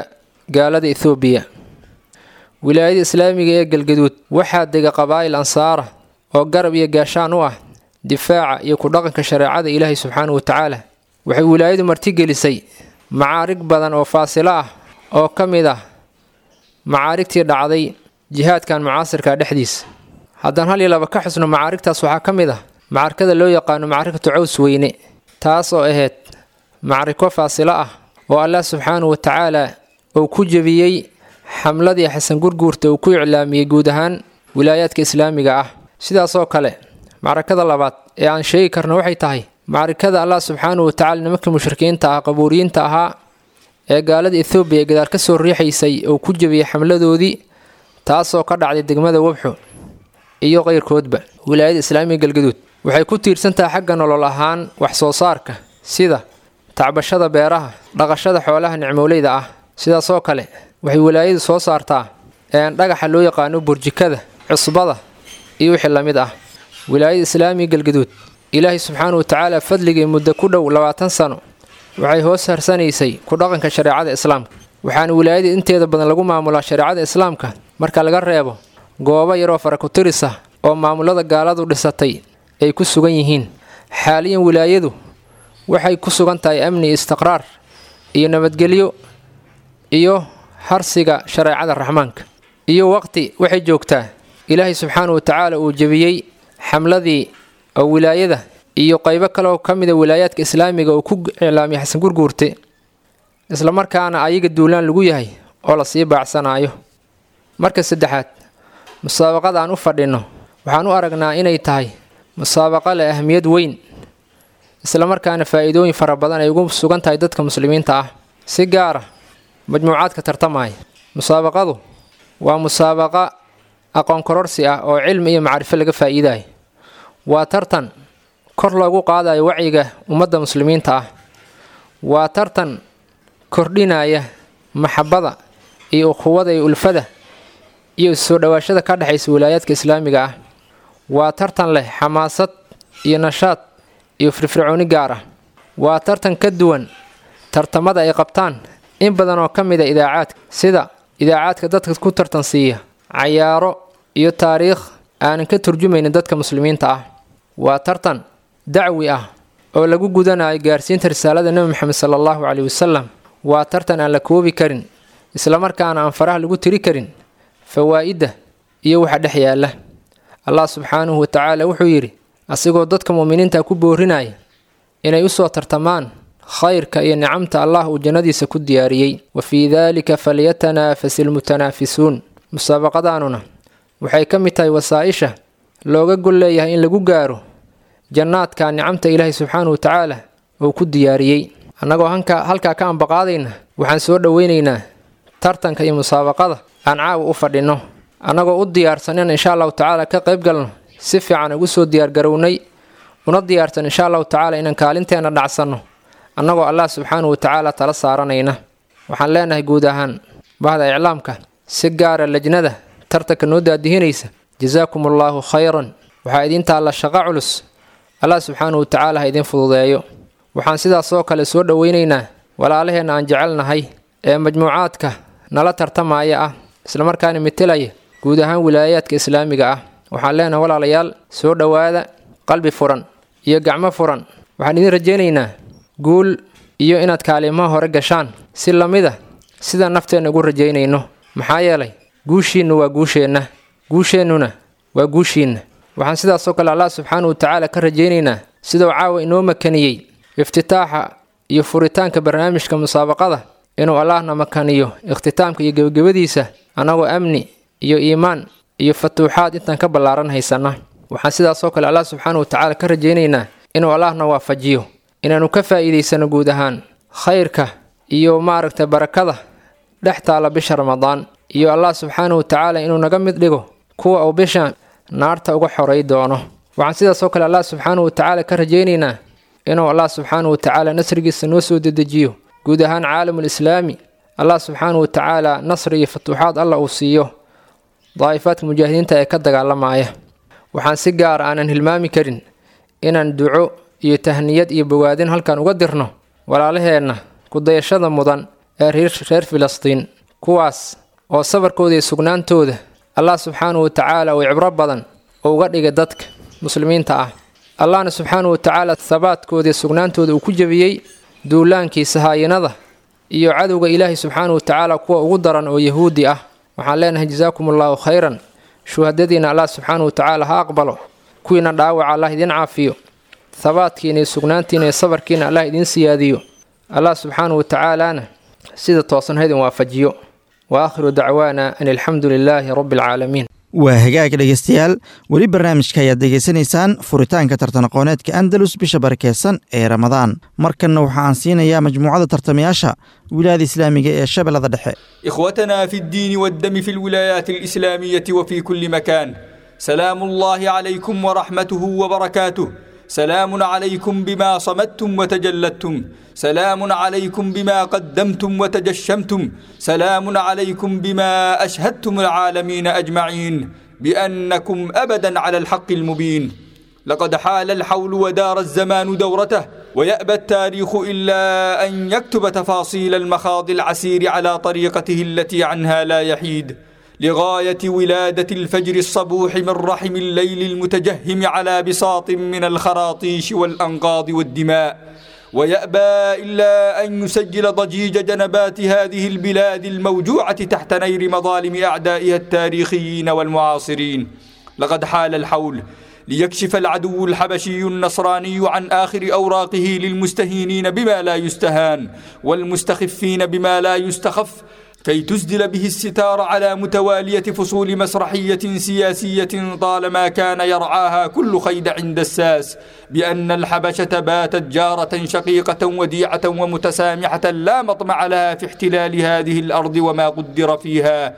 gaalada ethoobiya wilaayada islaamiga ee galgaduud waxaa dega qabaa'il ansaara oo garab iyo gaashaan u ah difaaca iyo ku dhaqanka shareecada ilaahay subxaanahu wa tacaala waxay wilaayadu martigelisay macaarig badan oo faasilo ah oo ka mid ah macaarigtii dhacday jihaadkan mucaasirka dhexdiisa haddaan hal iyo laba ka xusno macaarigtaas waxaa ka mid ah macarkada loo yaqaano macarikatu caws weyne taas oo ahayd macriko faasilo ah oo allah subxaanahu wa tacaala uu ku jebiyey xamladii xasan gurguurta uu ku iclaamiyey guud ahaan wilaayaadka islaamiga ah sidaasoo kale macrakada labaad ee aan sheegi karno waxay tahay macrikada allah subxaanahu wa tacala nimankii mushrikiinta ah qabuuriyiinta ahaa ee gaalada ethoobiya gadaal ka soo riixaysay uu ku jebiyey xamladoodii taasoo ka dhacday degmada wabxo iyo qeyrkoodba wilaayada islaamiga galgaduud waxay ku tiirsan tahay xagga nolol ahaan wax soo saarka sida tacbashada beeraha dhaqashada xoolaha nicmooleyda ah sidaasoo kale waxay wilaayadu soo saartaa een dhagaxa loo yaqaano burjikada cusbada iyo wixii la mid ah wilaayada islaamiga galgaduud ilaahay subxaanahu wa tacaala fadligii muddo ku dhow labaatan sano waxay hoos harsanaysay ku dhaqanka shareecada islaamka waxaana wilaayada inteeda badan lagu maamulaa shareecada islaamka marka laga reebo goobo yaroo faraku-tiris ah oo maamulada gaaladu dhisatay ay ku sugan yihiin xaaliyan wilaayadu waxay ku sugan tahay amni iyo istiqraar iyo nabadgelyo iyo harsiga shareecada raxmaanka iyo waqti waxay joogtaa ilaahay subxaanahu wa tacaala uu jebiyey xamladii oo wilaayada iyo qaybo kale oo ka mida wilaayaadka islaamiga uu ku iclaamiyay xasan gurguurte islamarkaana ayaga duulaan lagu yahay oo lasii baacsanaayo marka saddexaad musaabaqada aan u fadhinno waxaan u aragnaa inay tahay musaabaqo leh ahmiyad weyn islamarkaana faa'iidooyin fara badan ay ugu sugan tahay dadka muslimiinta ah si gaara majmuucaadka tartamaya musaabaqadu waa musaabaqa aqoon kororsi ah oo cilmi iyo macrifo laga faa'iidayo waa tartan kor loogu qaadayo wacyiga ummadda muslimiinta ah waa tartan kordhinaya maxabada iyo ukhuwada iyo ulfada iyo soo dhowaashada ka dhexaysa wilaayaadka islaamiga ah waa tartan leh xamaasad iyo nashaad iyo firfircooni gaar ah waa tartan ka duwan tartamada ay qabtaan in badan oo ka mid a idaacaadka sida idaacaadka dadka ku tartan siiya cayaaro iyo taariikh aanan ka turjumaynin dadka muslimiinta ah waa tartan dacwi ah oo lagu gudanayo gaarsiinta risaalada nebi moxamed sala allahu caleyhi wasalam waa tartan aan la koobi karin islamarkaana aan faraha lagu tiri karin fawaa'idda iyo waxa dhex yaalla allah subxaanahu wa tacaala wuxuu yidhi asigoo dadka mu'miniinta ku boorinaya inay u soo tartamaan khayrka iyo nicamta allah uu jannadiisa ku diyaariyey wa fii daalika falyatanaafasi lmutanaafisuun musaabaqadaanuna waxay ka mid tahay wasaa-isha looga gol leeyahay in lagu gaaro jannaadka nicamta ilaahay subxaanahu wa tacaala uu ku diyaariyey annagoo hanka halkaa ka ambaqaadayna waxaan soo dhoweynaynaa tartanka iyo musaabaqada aan caawa u fadhinno annagoo u diyaarsan in insha allahu tacaala ka qayb galno si fiican ugu soo diyaargarownay una diyaarsan insha allahu tacaala inaan kaalinteenna dhacsanno annagoo allah subxaanahu wa tacaala tala saaranayna waxaan leenahay guud ahaan bahda iclaamka si gaara lajnada tartanka noo daadihinaysa jasaakum allaahu khayran waxaa idiin taalla shaqo culus allah subxaanahu wa tacaala ha idiin fududeeyo waxaan sidaasoo kale soo dhoweynaynaa walaalaheenna aan jecelnahay ee majmuucaadka nala tartamaya ah islamarkaana metelaya guud ahaan wilaayaadka islaamiga ah waxaan leenahay walaalayaal soo dhowaada qalbi furan iyo gacmo furan waxaan idiin rajaynaynaa guul iyo inaad kaalimaha hore gashaan si lamida sida nafteenna ugu rajaynayno maxaa yeelay guushiinnu waa guusheenna guusheennuna waa guushiinna waxaan sidaasoo kale allah subxaanahu wa tacaala ka rajaynaynaa siduu caawa inoo makaniyey iftitaaxa iyo furitaanka barnaamijka musaabaqada inuu allahna makaniyo ikhtitaamka iyo gebagabadiisa annagoo amni iyo iimaan iyo fatuuxaad intaan ka ballaaran haysana waxaan sidaasoo kale allah subxaanahu wa tacaala ka rajaynaynaa inuu allahna waafajiyo inaannu ka faa'iidaysano guud ahaan khayrka iyo maaragtay barakada dhex taala bisha ramadaan iyo allah subxaanahu wa tacaala inuu naga mid dhigo kuwa uu bisha naarta uga xoray doono waxaan sidaasoo kale allah subxaanahu wa tacaala ka rajaynaynaa inuu allah subxaanahu wa tacaala nasrigiisa noo soo dedejiyo guud ahaan caalamul islaami allah subxaanahu wa tacaala nasri iyo fatuuxaad allah uu siiyo daa'ifaadka mujaahidiinta ee ka dagaalamaya waxaan si gaara aanan hilmaami karin inaan duco iyo tahniyad iyo bogaadin halkan uga dirno walaalaheenna kudayashada mudan ee reer filistiin kuwaas oo sabarkooda iyo sugnaantooda allah subxaanahu wa tacaala uu cibro badan oo uga dhigay dadka muslimiinta ah allahna subxaanahu wa tacaala habaadkooda iyo sugnaantooda uu ku jebiyey duulaankii sahaayinada iyo cadowga ilaahay subxaanahu wa tacaala kuwa ugu daran oo yahuudi ah waxaan leenahay jasaakum allaahu khayran shuhadadiina allah subxaanahu wa tacaala ha aqbalo kuwiina dhaawaca allah idiin caafiyo habaadkiina iyo sugnaantiina iyo sabarkiina allah idiin siyaadiyo allah subxaanahu wa tacaalaana sida toosan ha idin waafajiyo wa aakhiru dacwaana an alxamdu lilaahi rabbi alcaalamiin waa hagaag dhegaystayaal weli barnaamijka ayaad degaysanaysaan furitaanka tartan aqooneedka andalus bisha barakeysan ee ramadaan markanna waxa aan siinayaa majmuucada tartamayaasha wilaayada islaamiga ee shabeellada dhexe إخوتنا في الدين والدم في الولايات الإسلامية وفي كل مكان سلام الله عليكم ورحمته وبركاته سلام عليكم بما صمتم وتجلدتم سلام عليكم بما قدمتم وتجشمتم سلام عليكم بما أشهدتم العالمين أجمعين بأنكم أبدا على الحق المبين لقد حال الحول ودار الزمان دورته ويأبى التاريخ إلا أن يكتب تفاصيل المخاض العسير على طريقته التي عنها لا يحيد لغاية ولادة الفجر الصبوح من رحم الليل المتجهم على بساط من الخراطيش والأنقاض والدماء ويأبى إلا أن يسجل ضجيج جنبات هذه البلاد الموجوعة تحت نير مظالم أعدائها التاريخيين والمعاصرين لقد حال الحول ليكشف العدو الحبشي النصراني عن آخر أوراقه للمستهينين بما لا يستهان والمستخفين بما لا يستخف كي تسدل به الستار على متوالية فصول مسرحية سياسية طالما كان يرعاها كل خيد عند الساس بأن الحبشة باتت جارة شقيقة وديعة ومتسامحة لا مطمع لها في احتلال هذه الأرض وما قدر فيها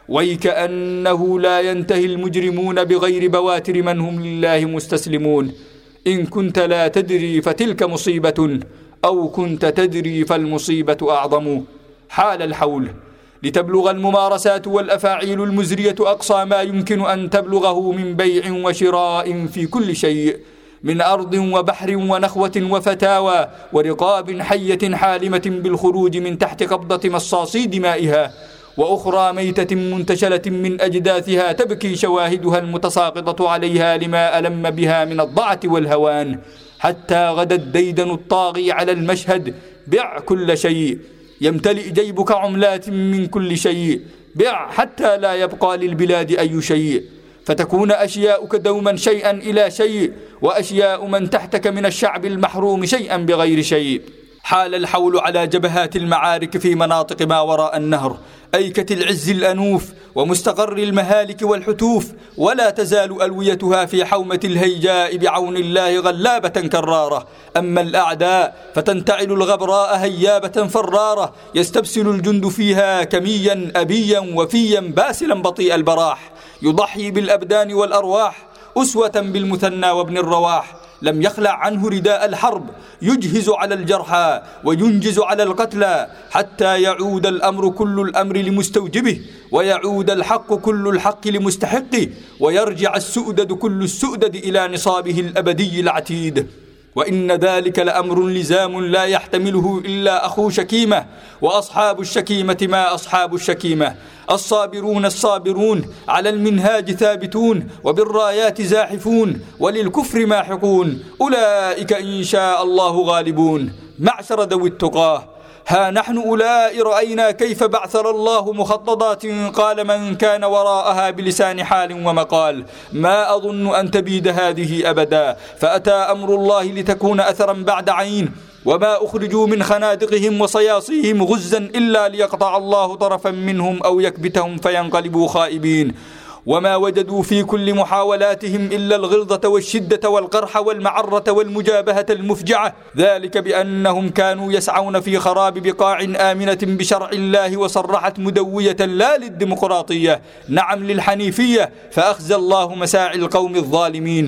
ويكأنه لا ينتهي المجرمون بغير بواتر من هم لله مستسلمون إن كنت لا تدري فتلك مصيبة أو كنت تدري فالمصيبة أعظم حال الحول لتبلغ الممارسات والأفاعيل المزرية أقصى ما يمكن أن تبلغه من بيع وشراء في كل شيء من أرض وبحر ونخوة وفتاوى ورقاب حية حالمة بالخروج من تحت قبضة مصاصي دمائها وأخرى ميتة منتشلة من أجداثها تبكي شواهدها المتساقطة عليها لما ألم بها من الضعة والهوان حتى غدا الديدن الطاغي على المشهد بع كل شيء يمتلئ جيبك عملات من كل شيء بع حتى لا يبقى للبلاد أي شيء فتكون أشياؤك دوما شيئا إلى شيء وأشياء من تحتك من الشعب المحروم شيئا بغير شيء حال الحول على جبهات المعارك في مناطق ما وراء النهر أيكة العز الأنوف ومستقر المهالك والحتوف ولا تزال ألويتها في حومة الهيجاء بعون الله غلابة كرارة أما الأعداء فتنتعل الغبراء هيابة فرارة يستبسل الجند فيها كميا أبيا وفيا باسلا بطيء البراح يضحي بالأبدان والأرواح أسوة بالمثنى وابن الرواح لم يخلع عنه رداء الحرب يجهز على الجرحى وينجز على القتلى حتى يعود الأمر كل الأمر لمستوجبه ويعود الحق كل الحق لمستحقه ويرجع السؤدد كل السؤدد إلى نصابه الأبدي العتيد وإن ذلك لأمر لزام لا يحتمله إلا أخو شكيمة وأصحاب الشكيمة ما أصحاب الشكيمة الصابرون الصابرون على المنهاج ثابتون وبالرايات زاحفون وللكفر ماحقون أولئك إن شاء الله غالبون معشر ذوي التقاه ها نحن أولئك رأينا كيف بعثر الله مخططات قال من كان وراءها بلسان حال ومقال ما أظن أن تبيد هذه أبدا فأتى أمر الله لتكون أثرا بعد عين وما أخرجوا من خنادقهم وصياصيهم غزا إلا ليقطع الله طرفا منهم أو يكبتهم فينقلبوا خائبين وما وجدوا في كل محاولاتهم إلا الغلظة والشدة والقرح والمعرة والمجابهة المفجعة ذلك بأنهم كانوا يسعون في خراب بقاع آمنة بشرع الله وصرحت مدوية لا للديمقراطية نعم للحنيفية فأخزى الله مساعي القوم الظالمين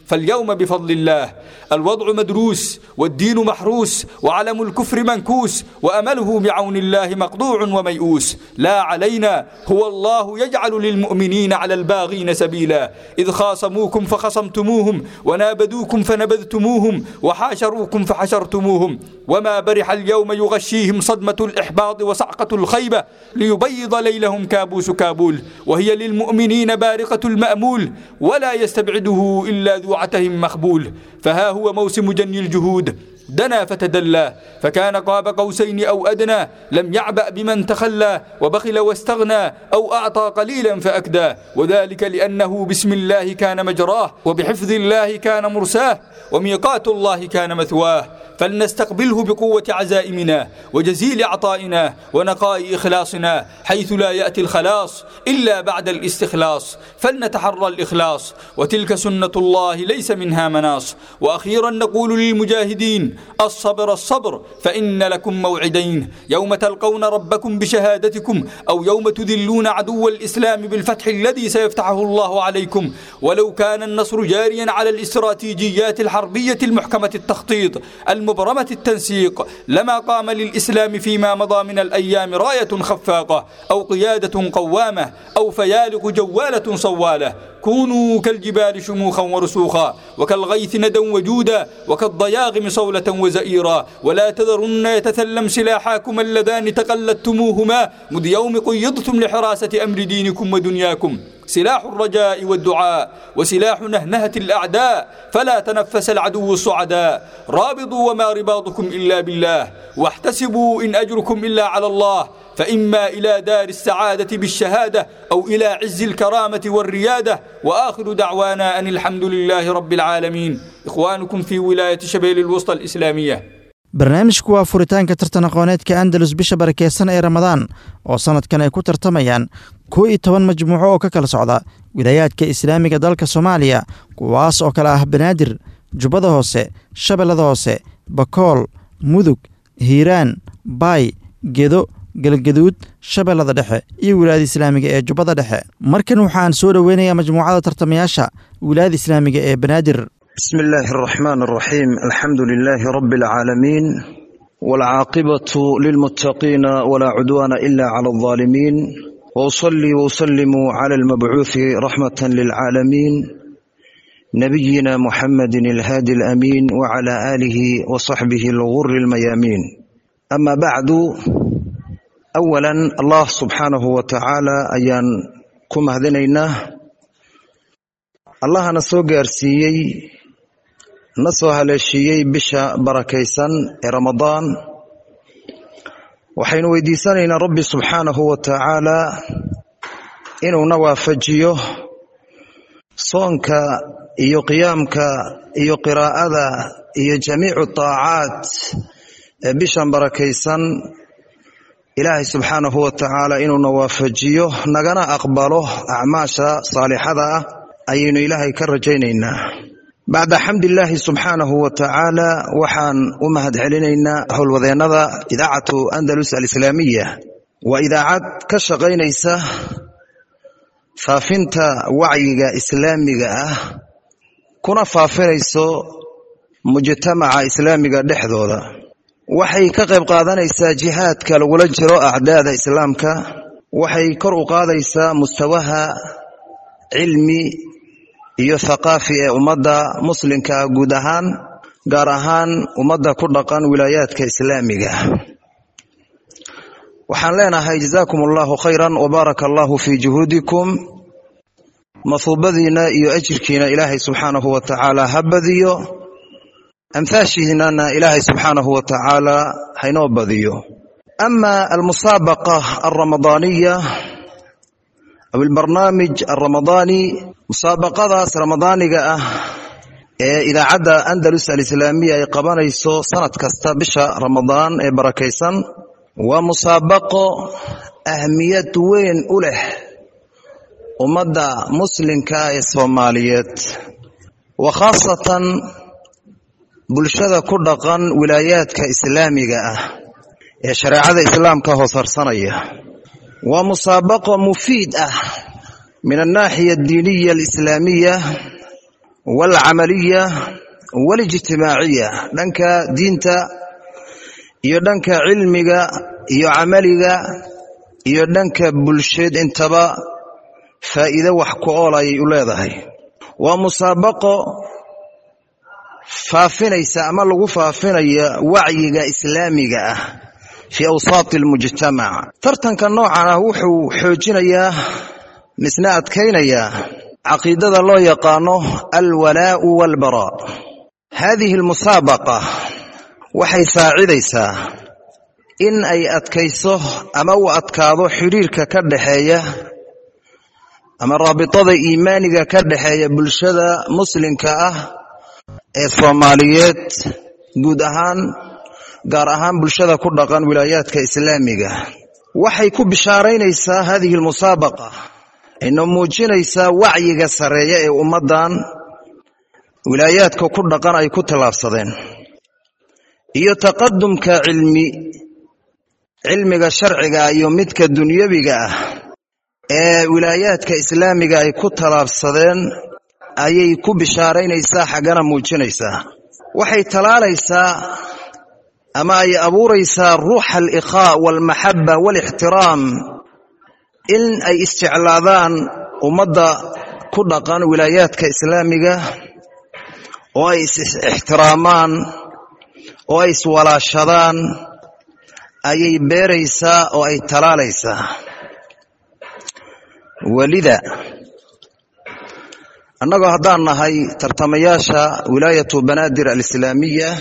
فاليوم بفضل الله الوضع مدروس والدين محروس وعلم الكفر منكوس وأمله بعون الله مقطوع وميؤوس لا علينا هو الله يجعل للمؤمنين على الباغين سبيلا إذ خاصموكم فخصمتموهم ونابذوكم فنبذتموهم وحاشروكم فحشرتموهم وما برح اليوم يغشيهم صدمة الإحباط وصعقة الخيبة ليبيض ليلهم كابوس كابول وهي للمؤمنين بارقة المأمول ولا يستبعده إلا ذو عتهم مخبول فها هو موسم جني الجهود دنا فتدلى فكان قاب قوسين أو أدنى لم يعبأ بمن تخلى وبخل واستغنى أو أعطى قليلا فأكدى وذلك لأنه بسم الله كان مجراه وبحفظ الله كان مرساه وميقات الله كان مثواه فلنستقبله بقوة عزائمنا وجزيل عطائنا ونقاء إخلاصنا حيث لا يأتي الخلاص إلا بعد الاستخلاص فلنتحرى الإخلاص وتلك سنة الله ليس منها مناص وأخيرا نقول للمجاهدين الصبر الصبر فإن لكم موعدين يوم تلقون ربكم بشهادتكم أو يوم تذلون عدو الإسلام بالفتح الذي سيفتحه الله عليكم ولو كان النصر جاريا على الاستراتيجيات الحربية المحكمة التخطيط المبرمة التنسيق لما قام للإسلام فيما مضى من الأيام راية خفاقة أو قيادة قوامة أو فيالق جوالة صوالة كونوا كالجبال شموخا ورسوخا وكالغيث ندا وجودا وكالضياغم صولة وزئيرا ولا تذرن يتثلم سلاحاكم اللذان تقلدتموهما مذ يوم قيضتم لحراسة أمر دينكم ودنياكم سلاح الرجاء والدعاء وسلاح نهنهة الأعداء فلا تنفس العدو الصعداء رابضوا وما رباطكم إلا بالله واحتسبوا إن أجركم إلا على الله فإما إلى دار السعادة بالشهادة أو إلى عز الكرامة والريادة وآخر دعوانا أن الحمد لله رب العالمين إخوانكم في ولاية شبيل الوسطى الإسلامية barnaamijku waa furitaanka tartan aqooneedka andalus bisha barakeysan ee ramadaan oo sannadkan ay ku tartamayaan koo iyo toban majmuuco oo ka kala socda wilaayaadka islaamiga dalka soomaaliya kuwaas oo kale ah banaadir jubbada hoose shabeellada hoose bakool mudug hiiraan baay gedo galgaduud shabeellada dhexe iyo wilaayada islaamiga ee jubbada dhexe markan waxaan soo dhoweynayaa majmuucada tartamayaasha wilaayada islaamiga ee banaadir بسم الله الرحمن الرحيم الحمد لله رب العالمين والعاقبة للمتقين ولا عدوان إلا على الظالمين وأصلي وأسلم على المبعوث رحمة للعالمين نبينا محمد الهادي الأمين وعلى آله وصحبه الغر الميامين أما بعد أولا الله سبحانه وتعالى أيان كما هذنينا الله نسو قارسيي na soo haleeshiiyey bisha barakaysan ee ramadaan waxaynu weydiisanaynaa rabbi subxaanahu wa tacaalaa inuuna waafajiyo soonka iyo qiyaamka iyo qiraa'ada iyo jamiicu taacaat ee bishan barakaysan ilaahay subxaanahu wa tacaala inuuna waafajiyo nagana aqbalo acmaasha saalixada ah ayaynu ilaahay ka rajaynaynaa bacda xamdilaahi subxaanahu wa tacaala waxaan u mahad celinaynaa howlwadeennada idaacatu andalus alislaamiya waa idaacad ka shaqaynaysa faafinta wacyiga islaamiga ah kuna faafinayso mujtamaca islaamiga dhexdooda waxay ka qayb qaadanaysaa jihaadka lagula jiro acdaada islaamka waxay kor u qaadaysaa mustawaha cilmi iyo thaqaafi ee ummadda muslimka guud ahaan gaar ahaan ummadda ku dhaqan wilaayaadka islaamiga waxaan leenahay jazaakum allahu khayran wabaaraka allahu fii juhuudikum mahuubadiina iyo ajirkiina ilaahay subxaanahu wa tacaala ha badiyo amhaashiinana ilaahay subxaanahu wa tacaala haynoo badiyo ama almusaabaqa alramadaaniya aw albarnaamij alramadaani musaabaqadaas ramadaaniga ah ee idaacadda andalus alislaamiya ay qabanayso sanad kasta bisha ramadaan ee barakaysan waa musaabaqo ahmiyad weyn u leh ummadda muslimka ee soomaaliyeed wa khaasatan bulshada ku dhaqan wilaayaadka islaamiga ah ee shareecada islaamka hoos harsanaya waa musaabaqo mufiid ah min alnaaxiya addiiniya alislaamiya waalcamaliya waalijtimaaciya dhanka diinta iyo dhanka cilmiga iyo camaliga iyo dhanka bulsheed intaba faa'iido wax ku ool ayay u leedahay waa musaabaqo faafinaysa ama lagu faafinaya wacyiga islaamiga ah fii awsaati almujtamac tartanka noocan ah wuxuu xoojinayaa misna adkaynayaa caqiidada loo yaqaano alwalaa'u waalbaraa haadihi almusaabaqa waxay saacidaysaa in ay adkayso ama uu adkaado xidhiirka ka dhaxeeya ama raabitada iimaaniga ka dhaxeeya bulshada muslimka ah ee soomaaliyeed guud ahaan gaar ahaan bulshada ku dhaqan wilaayaadka islaamiga waxay ku bishaaraynaysaa haadihi almusaabaqa ayna muujinaysaa wacyiga sarreeya ee ummaddan wilaayaadka ku dhaqan ay ku tallaabsadeen iyo taqadumka cilmi cilmiga sharciga iyo midka dunyabiga ah ee wilaayaadka islaamiga ay ku tallaabsadeen ayay ku bishaaraynaysaa xaggana muujinaysaa waxay talaalaysaa ama ay abuuraysaa ruuxa alikhaa waalmaxaba waalixtiraam in ay isjeclaadaan ummadda ku dhaqan wilaayaadka islaamiga oo ay is-ixtiraamaan oo ay iswalaashadaan ayay beeraysaa oo ay talaalaysaa welida annagoo haddaan nahay tartamayaasha wilaayatu banaadir alislaamiya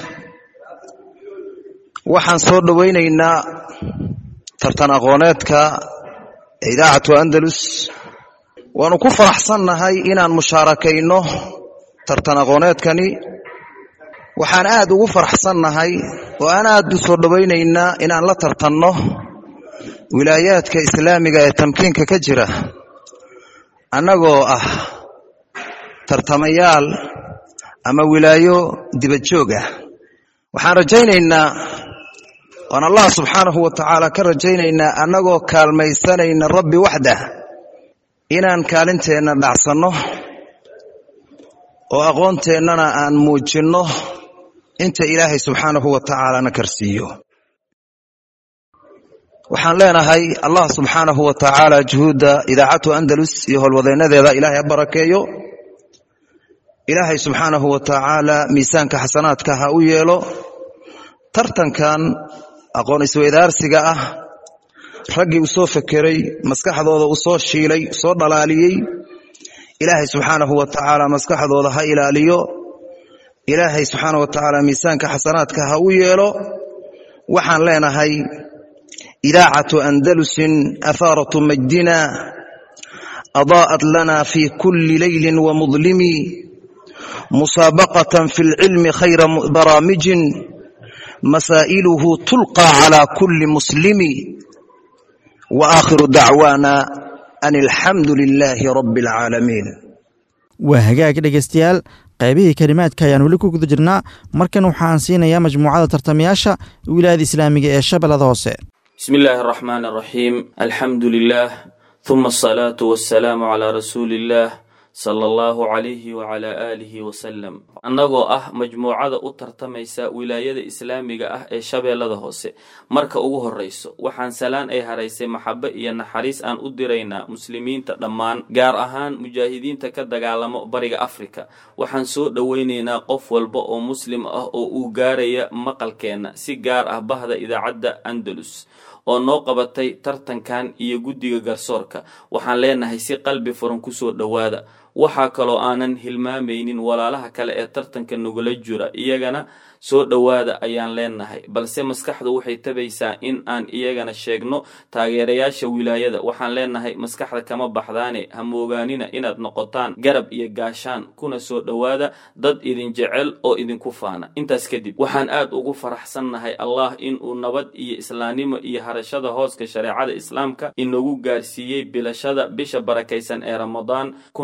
waxaan soo dhowaynaynaa tartan aqooneedka idaacatu andalus waanu ku faraxsannahay inaan mushaarakayno tartan aqooneedkani waxaan aad ugu faraxsannahay oo aan aad u soo dhowaynaynaa inaan la tartanno wilaayaadka islaamiga ee tamkiinka ka jira annagoo ah tartamayaal ama wilaayo dibadjoog ah waxaan rajaynaynaa waan allah subxaanahu wa tacaala ka rajaynaynaa annagoo kaalmaysanayna rabbi waxdah inaan kaalinteenna dhacsanno oo aqoonteennana aan muujinno inta ilaahay subxaanahu wa tacaalana karsiiyo waxaan leenahay allah subxaanahu wa tacaala juhuudda idaacatu andalus iyo howlwadeennadeeda ilaahay ha barakeeyo ilaahay subxaanahu wa tacaala miisaanka xasanaadka ha u yeelo tartankan aqoon isweydaarsiga ah raggii u soo fekeray maskaxdooda u soo shiilay soo dhalaaliyey ilaahay subxaanahu wa tacaala maskaxdooda ha ilaaliyo ilaahay subxaanahu wa tacaala miisaanka xasanaadka ha u yeelo waxaan leenahay idaacatu andalusin ahaaratu majdina adaa'at lana fi kulli leylin wamudlimi musaabaqatan fi lcilmi khayra baraamijin masaa'iluhu tulqى calى kuli muslimi waakhiru dacwaana an alxamdu lilaahi rabi اlcaalamiin waa hagaag dhegaystayaal qaybihii kelimaadka ayaan weli ku guda jirnaa markan waxaan siinayaa majmuucada tartamayaasha wilaayada islaamiga ee shabeellada hoose بسم الله الرحمن الرحيم الحمد لله ثم الصلاة والسلام على رسول الله صلى الله عليه وعلى آله وسلم annagoo ah majmuucada u tartamaysa wilaayada islaamiga ah ee shabeellada hoose marka ugu horreyso waxaan salaan ay haraysay maxabe iyo naxariis aan u diraynaa muslimiinta dhammaan gaar ahaan mujaahidiinta ka dagaalamo bariga afrika waxaan soo dhoweynaynaa qof walba oo muslim ah oo uu gaaraya maqalkeenna si gaar ah bahda idaacadda andalus oo noo qabatay tartankan iyo guddiga garsoorka waxaan leenahay si qalbi furan kusoo dhowaada waxaa kaloo aanan hilmaamaynin walaalaha kale ee tartanka nagula jira iyagana soo dhowaada ayaan leenahay balse maskaxdu waxay tabaysaa in aan iyagana sheegno taageerayaasha wilaayada waxaan leenahay maskaxda kama baxdaane ha moogaanina inaad noqotaan garab iyo gaashaan kuna soo dhowaada dad idin jecel oo idinku faana intaas kadib waxaan aad ugu faraxsannahay allah inuu nabad iyo islaamnimo iyo harashada hooska shareecada islaamka inagu gaarsiiyey bilashada bisha barakaysan ee ramadaan kun afar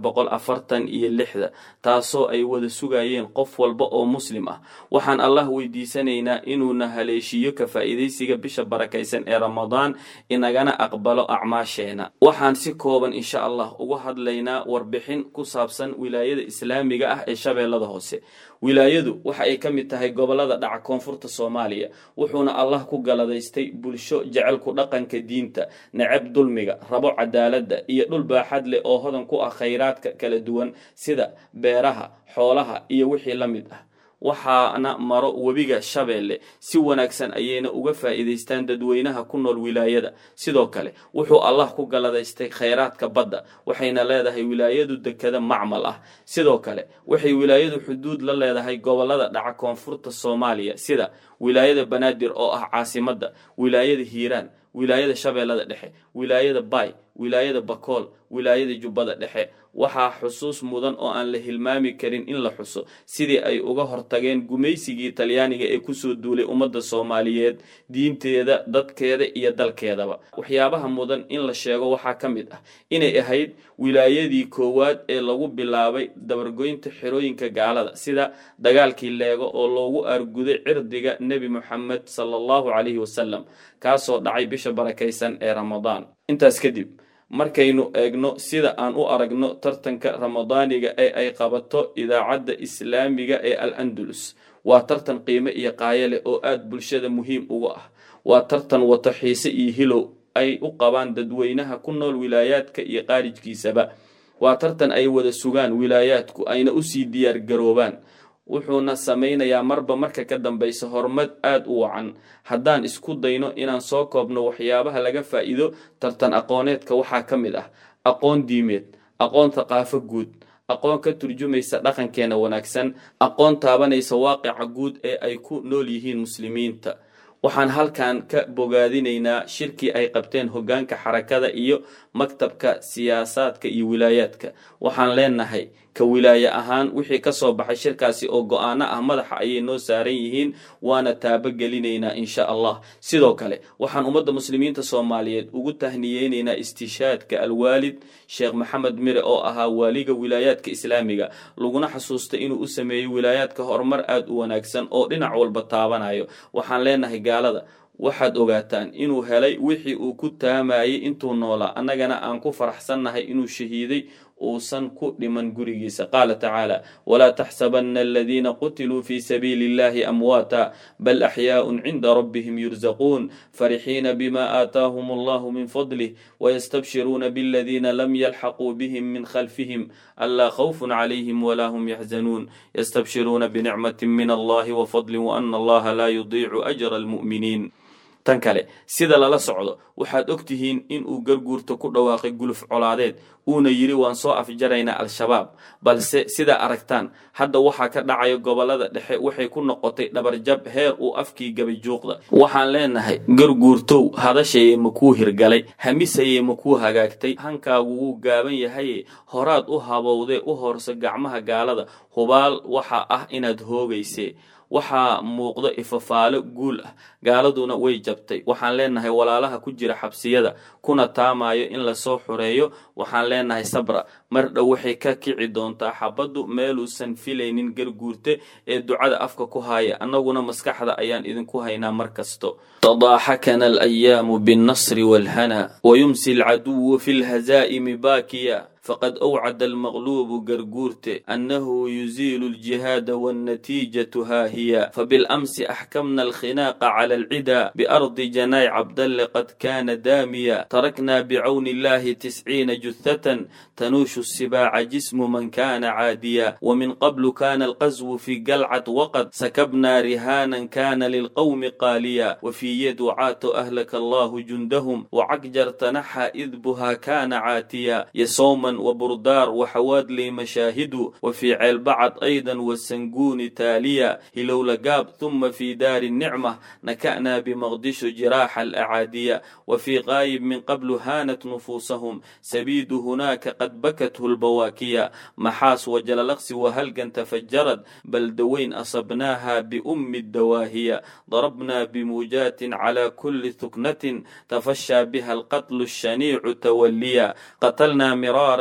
boqol afartan iyo lixda taasoo ay wada sugayeen qof walba oo muslim ah waxaan allah weydiisanaynaa inuuna haleeshiiyo ka faa'iidaysiga bisha barakaysan ee ramadaan inagana aqbalo acmaasheena waxaan si kooban insha allah uga hadlaynaa warbixin ku saabsan wilaayada islaamiga ah ee shabeellada hoose wilaayadu waxa ay ka mid tahay gobollada dhaca koonfurta soomaaliya wuxuuna allah ku galadaystay bulsho jecelku dhaqanka diinta necab dulmiga rabo cadaaladda iyo dhul baaxad leh oo hodan ku ah khayraadka kala duwan sida beeraha xoolaha iyo wixii la mid ah waxaana maro webiga shabeelle si wanaagsan ayayna uga faa'iidaystaan dadweynaha ku nool wilaayada sidoo kale wuxuu allah ku galadaystay khayraadka badda waxayna leedahay wilaayadu dekada macmal ah sidoo kale waxay wilaayadu xuduud la leedahay gobollada dhaca koonfurta soomaaliya sida wilaayada banaadir oo ah caasimadda wilaayada hiiraan wilaayada shabeellada dhexe wilaayada baay wilaayada bakool wilaayada jubbada dhexe waxaa xusuus mudan oo aan la hilmaami karin in la xuso sidii ay uga hortageen gumaysigii talyaaniga ee kusoo duulay ummadda soomaaliyeed diinteeda dadkeeda iyo dalkeedaba waxyaabaha mudan in la sheego waxaa ka mid ah inay ahayd wilaayadii koowaad ee lagu bilaabay dabargoynta xerooyinka gaalada sida dagaalkii leego oo loogu arguday cirdiga nebi moxamed sala allahu calayhi wasalam kaasoo dhacay bisha barakaysan ee ramadaan intaas kadib markaynu eegno sida aan u aragno tartanka ramadaaniga ee ay qabato idaacadda islaamiga ee al andalus waa tartan qiime iyo qaayo leh oo aada bulshada muhiim uga ah waa tartan wato xiise iyo hilow ay u qabaan dadweynaha ku nool wilaayaadka iyo qaarijkiisaba waa tartan ay wada sugaan wilaayaadku ayna usii diyaar garoobaan wuxuuna samaynayaa marba marka ka dambaysa horumad aada u wacan haddaan isku dayno inaan soo koobno waxyaabaha laga faa'iido tartan aqooneedka waxaa ka mid ah aqoon diimeed aqoon thaqaafo guud aqoon ka turjumaysa dhaqankeena wanaagsan aqoon taabanaysa waaqica guud ee ay ku nool yihiin muslimiinta waxaan halkan ka bogaadinaynaa shirkii ay qabteen hoggaanka xarakada iyo maktabka siyaasaadka iyo wilaayaadka waxaan leenahay ka wilaaye ahaan wixii ka soo baxay shirkaasi oo go-aano ah madaxa ayay noo saaran yihiin waana taabogelinaynaa insha allah sidoo kale waxaan ummadda muslimiinta soomaaliyeed ugu tahniyeynaynaa istishaadka alwaalid sheekh maxamed mire oo ahaa waaliga wilaayaadka islaamiga laguna xasuustay inuu u sameeyey wilaayaadka horumar aada u wanaagsan oo dhinac walba taabanayo waxaan leenahay gaalada waxaad ogaataan inuu helay wixii uu ku taamayay intuu noolaa annagana aan ku faraxsannahay inuu shahiiday uusan ku dhiman gurigiisa qaala tacaala walaa taxsabanna aladiina qutiluu fii sabiili illahi amwaata bal axyaaءun cinda rabbihim yurzaquun farixiina bima aataahum allahu min fadlih wayastabshiruuna biladiina lam yalxaquu bihim min khalfihim anlaa khawfun calayhim walaa hum yaxzanuun yastabshiruuna binicmati min allahi wafadlin waana allaha laa yudiicu ajra almu'miniin tan kale sida lala socdo waxaad og tihiin in uu garguurta ku dhawaaqay guluf colaadeed uuna yidhi waan soo afjaraynaa al-shabaab balse sidaa aragtaan hadda waxaa ka dhacaya gobollada dhexe waxay ku noqotay dhabarjab heer uu afkii gabay juuqda waxaan leenahay garguurtow hadashayee makuu hirgalay hamisayee makuu hagaagtay hankaagu wuu gaaban yahaye horaad u habowdee u horso gacmaha gaalada hubaal waxaa ah inaad hoogaysee waxaa muuqdo ifafaalo guul ah gaaladuna way jabtay waxaan leenahay walaalaha ku jira xabsiyada kuna taamayo in lasoo xureeyo waxaan leenahay sabra mar dhow waxay ka kici doontaa xabaddu meeluusan filaynin garguurte ee ducada afka ku haaya annaguna maskaxda ayaan idinku haynaa mar kasto tadaaxakana alayaamu binnasri waalhana wayumsi alcaduwu fi lhazaa'imi baakiya faqad awcada almaqluubu garguurte annahu yuziilu aljihaada wannatiijatu haa hiya fabilamsi axkamna alkhinaaqa cala alcida biardi janaay cabdalle qad kaana daamiya tarakna bicawni illahi tisciina juthatan tanuushu sibaaca jismu man kaana caadiya wamin qablu kana alqaswu fi galcad waqad sakabna rihaanan kana lilqawmi qaaliya wafii yaducaatu ahlaka allahu jundahum wacagjar tanaxa idbuha kana caatiya yasooman وبردار وحوادلي مشاهد وفي عيلبعد أيضا والسنقون تاليا هلو لقاب ثم في دار النعمة نكأنا بمغدش جراح الأعادية وفي غايب من قبل هانت نفوسهم سبيد هناك قد بكته البواكية محاس وجللقس وهلقا تفجرت بل دوين أصبناها بأم الدواهية ضربنا بموجات على كل ثكنة تفشى بها القتل الشنيع توليا قتلنا مرارا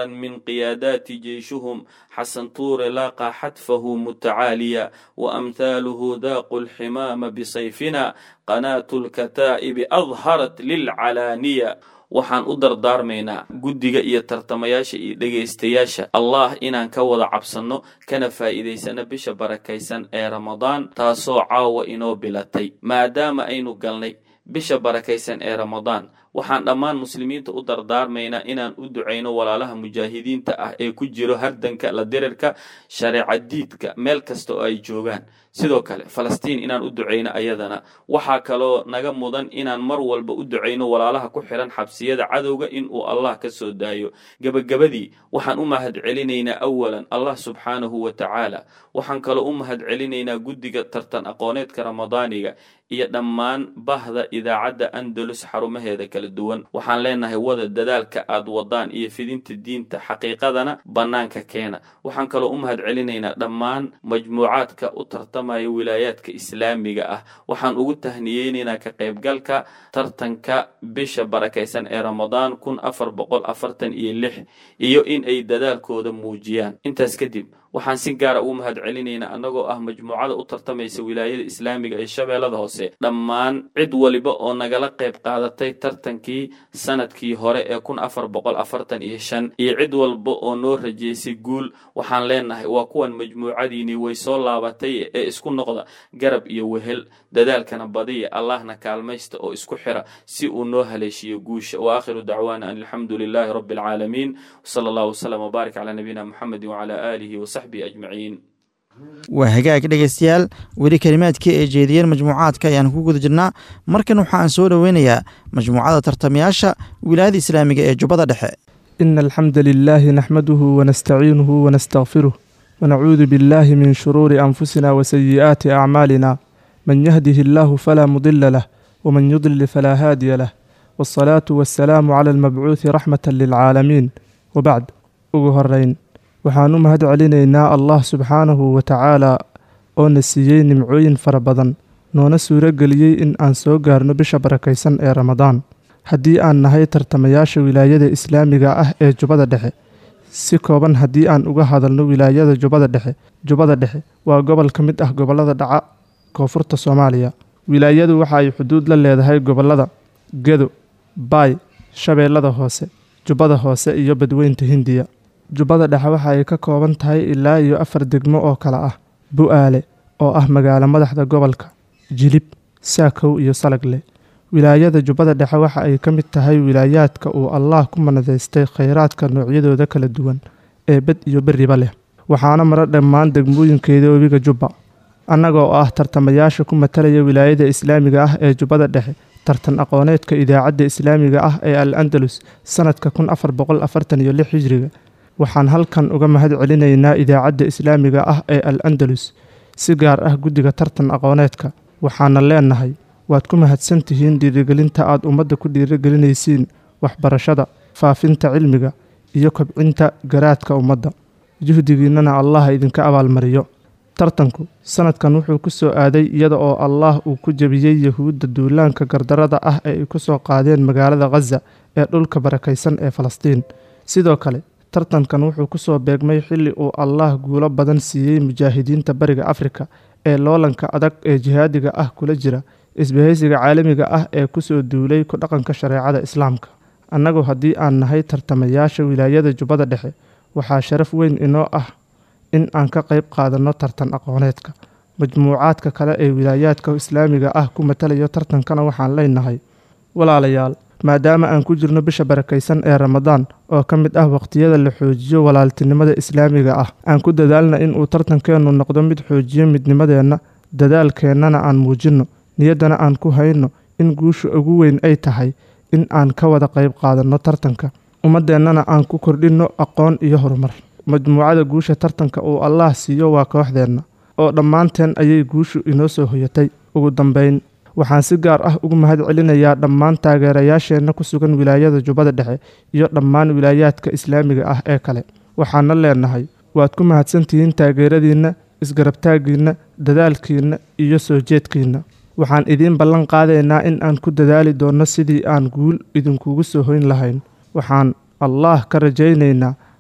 أمرا من قيادات جيشهم حسن طور لاقى حتفه متعاليا وأمثاله ذاقوا الحمام بصيفنا قناة الكتائب أظهرت للعلانية waxaan u dardaarmaynaa guddiga iyo tartamayaasha iyo dhegaystayaasha allah inaan ka wada cabsanno kana faa'iidaysano bisha barakaysan ee ramadaan taasoo caawa inoo bilatay maadaama aynu galnay bisha barakaysan ee ramadaan waxaan dhammaan muslimiinta u dardaarmaynaa inaan u ducayno walaalaha mujaahidiinta ah ee ku jiro hardanka la dirirka shareeca diidka meel kasta oo ay joogaan sidoo kale falastiin inaan u ducayno ayadana waxaa kaloo naga mudan inaan mar walba u ducayno walaalaha ku xiran xabsiyada cadowga in uu allah ka soo daayo gebagabadii waxaan u mahad celinaynaa awalan allah subxaanahu wa tacaala waxaan kaloo u mahad celinaynaa guddiga tartan aqooneedka ramadaaniga iyo dhammaan bahda idaacadda andalus xarumaheeda kala duwan waxaan leenahay wada dadaalka aad wadaan iyo fidinta diinta xaqiiqadana bannaanka keena waxaan kaloo u mahad celinaynaa dhammaan majmuucaadka u tartamaya wilaayaadka islaamiga ah waxaan ugu tahniyeynaynaa ka qaybgalka tartanka bisha barakaysan ee ramadaan kun afar boqol afartan iyo lix iyo in ay dadaalkooda muujiyaan intaas kadib waxaan si gaara ugu mahad celinaynaa annagoo ah majmuucada u tartamaysa wilaayada islaamiga ee shabeellada hoose dhammaan cid waliba oo nagala qayb qaadatay tartankii sanadkii hore ee kun afar boqol afartan iyo shan iyo cid walba oo noo rajeysay guul waxaan leenahay waa kuwan majmuucadiinii way soo laabatay ee isku noqda garab iyo wehel dadaalkana badiya allahna kaalmaysta oo isku xira si uu noo haleeshiyo guusha wa aakhiru dacwaana an alxamdu lilaahi rabbi alcaalamiin wsala allahu wslam wbaarik calaa nabiyina muxamedi wcala aalihi wasaxbihi ajmaciin waa hagaag dhegaystayaal weli kelimaadkii ay jeediyeen majmuucaadka ayaan ku guda jirnaa markan waxaan soo dhoweynayaa majmuucada tartamayaasha wilaayada islaamiga ee jubbada dhexe إن الحمد لله نحمده ونستعينه ونستغفره ونعوذ بالله من شرور أنفسنا وسيئات أعمالنا من يهده الله فلا مضل له ومن يضلل فلا هادي له والصلاة والسلام على المبعوث رحمة للعالمين وبعد ugu horeyn waxaan u mahad celinaynaa allah subxaanahu wa tacaala oo na siiyey nimcooyin fara badan noona suuro geliyey in aan soo gaarno bisha barakaysan ee ramadaan haddii aan nahay tartamayaasha wilaayada islaamiga ah ee jubbada dhexe si kooban haddii aan uga hadalno wilaayada jubbada dhexe jubbada dhexe waa gobol ka mid ah gobollada dhaca koonfurta soomaaliya wilaayadu waxa ay xuduud la leedahay gobollada gedo baay shabeellada hoose jubbada hoose iyo badweynta hindiya jubbada dhexe waxa ay ka kooban tahay ilaa iyo afar degmo oo kale ah bu-aale oo ah magaalo madaxda gobolka jilib saakow iyo salagle wilaayada jubbada dhexe waxa ay ka mid tahay wilaayaadka uu allaah ku manadaystay khayraadka noocyadooda kala duwan ee bed iyo beriba leh waxaana mara dhammaan degmooyinkeeda webiga jubba annaga oo ah tartamayaasha ku matalaya wilaayada islaamiga ah ee jubbada dhexe tartan aqooneedka idaacadda islaamiga ah ee al andalus sanadka kun afar boqol afartan iyo lix hijriga waxaan halkan uga mahad celinaynaa idaacadda islaamiga ah ee al andalus si gaar ah guddiga tartan aqooneedka waxaana leenahay waad ku mahadsan tihiin dhiirigelinta aad ummadda ku dhiirigelinaysiin waxbarashada faafinta cilmiga iyo kobcinta garaadka ummadda juhdigiinnana allah idinka abaalmariyo tartanku sanadkan wuxuu ku soo aaday iyada oo allaah uu ku jebiyey yahuudda duulaanka gardarada ah ee ay ku soo qaadeen magaalada khaza ee dhulka barakaysan ee falastiin sidoo kale tartankan wuxuu ku soo beegmay xilli uu allaah guulo badan siiyey mujaahidiinta bariga afrika ee loolanka adag ee jihaadiga ah kula jira isbahaysiga caalamiga ah ee kusoo duulay ku dhaqanka shareecada islaamka annagu haddii aan nahay tartamayaasha wilaayada jubbada dhexe waxaa sharaf weyn inoo ah in aan ka qayb qaadanno tartan aqooneedka majmuucaadka kale ee wilaayaadka islaamiga ah ku matalayo tartankana waxaan leenahay walaalayaal maadaama aan ku jirno bisha barakaysan ee ramadaan oo ka mid ah waqtiyada la xoojiyo walaaltinimada islaamiga ah aan ku dadaalna inuu tartankeennu noqdo mid xoojiyo midnimadeenna dadaalkeennana aan muujinno niyaddana aan ku hayno in guusha ugu weyn ay tahay in aan ka wada qayb qaadanno tartanka ummaddeennana aan ku kordhinno aqoon iyo horumar majmuucada guusha tartanka uu allaah siiyo waa kooxdeenna oo dhammaanteen ayay guushu inoo soo hoyatay ugu dambayn waxaan si gaar ah ugu mahad celinayaa dhammaan taageerayaasheenna ku sugan wilaayada jubbada dhexe iyo dhammaan wilaayaadka islaamiga ah ee kale waxaana leenahay waad ku mahadsantihiin taageeradiinna isgarabtaaggiinna dadaalkiinna iyo soo jeedkiinna waxaan idiin ballan qaadaynaa in aan ku dadaali doonno sidii aan guul idinkugu soo hoyn lahayn waxaan allaah ka rajaynaynaa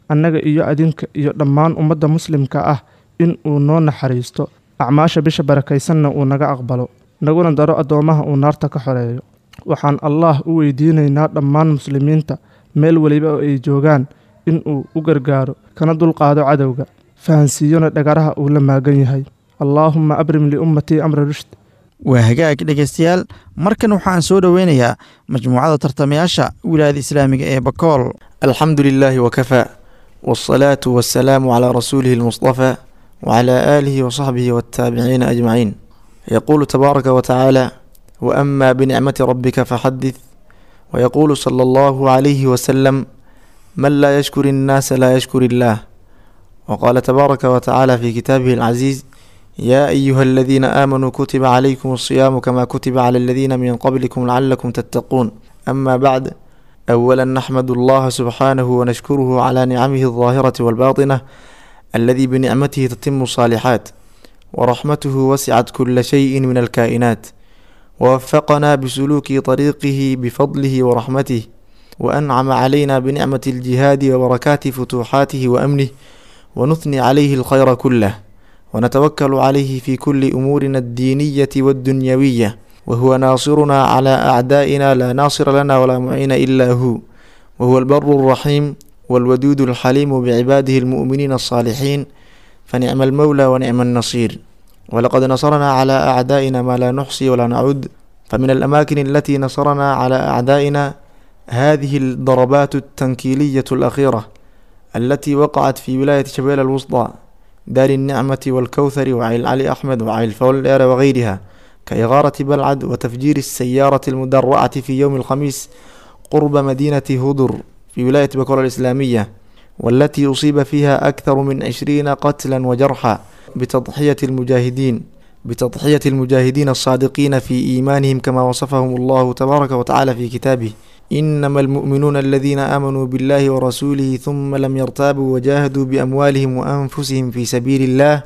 annaga iyo adinka iyo dhammaan ummadda muslimka ah in uu noo naxariisto acmaasha bisha barakaysanna uu naga aqbalo naguna daro addoommaha uu naarta ka xoreeyo waxaan allaah u weydiinaynaa dhammaan muslimiinta meel weliba oo ay joogaan in uu u gargaaro kana dulqaado cadowga fahansiiyona dhagaraha uu la maagan yahay allaahumma abrim liummatii amra rushd waa hagaag dhegaystayaal markan waxaan soo dhoweynayaa majmuucada tartamayaasha wilaayada islaamiga ee bakool alxamdu lilaahi wakafaa wاsalaatu wasalaamu calaa rasuulihi اlmuصطafى wclى aalihi wصaxbihi wاtaabiciina ajmaciin yaquulu tabaaraka watacaala waama binicmati rabika faxadith wayaquulu sala allahu calayhi wasalam man laa yashkur innaasa laa yashkur illaah waqaala tabaaraka watacaala fi kitaabihi alcaziiz yaa ayuha aladiina aamanuu kutiba calaykum alsiyaamu kama kutiba cala aladiina min qablikum lacalakum tattaquun ama bacd awala naxmadu allaha subxaanahu wanashkuruhu calaa nicamihi aldaahirati walbaatinah aladi binicmatihi tatimu saalixaat waraxmatuhu wasicat kula shayin min alkaa'inaat wawafaqana bisuluuki طariiqihi bifadlihi waraxmatih waancama calayna binicmati aljihaadi wabarakaati futuuxaatihi waamnih wanuthni calayhi alkhayra kulah ونتوكل عليه في كل أمورنا الدينية والدنيوية وهو ناصرنا على أعدائنا لا ناصر لنا ولا معين إلا هو وهو البر الرحيم والودود الحليم بعباده المؤمنين الصالحين فنعم المولى ونعم النصير ولقد نصرنا على أعدائنا ما لا نحصي ولا نعد فمن الأماكن التي نصرنا على أعدائنا هذه الضربات التنكيلية الأخيرة التي وقعت في ولاية شبيل الوسطى دار النعمة والكوثر وعيل علي أحمد وعيل فولير وغيرها كإغارة بلعد وتفجير السيارة المدرعة في يوم الخميس قرب مدينة هدر في ولاية بكرة الإسلامية والتي أصيب فيها أكثر من عشرين قتلا وجرحا بتضحية المجاهدين بتضحية المجاهدين الصادقين في إيمانهم كما وصفهم الله تبارك وتعالى في كتابه إنما المؤمنون الذين آمنوا بالله ورسوله ثم لم يرتابوا وجاهدوا بأموالهم وأنفسهم في سبيل الله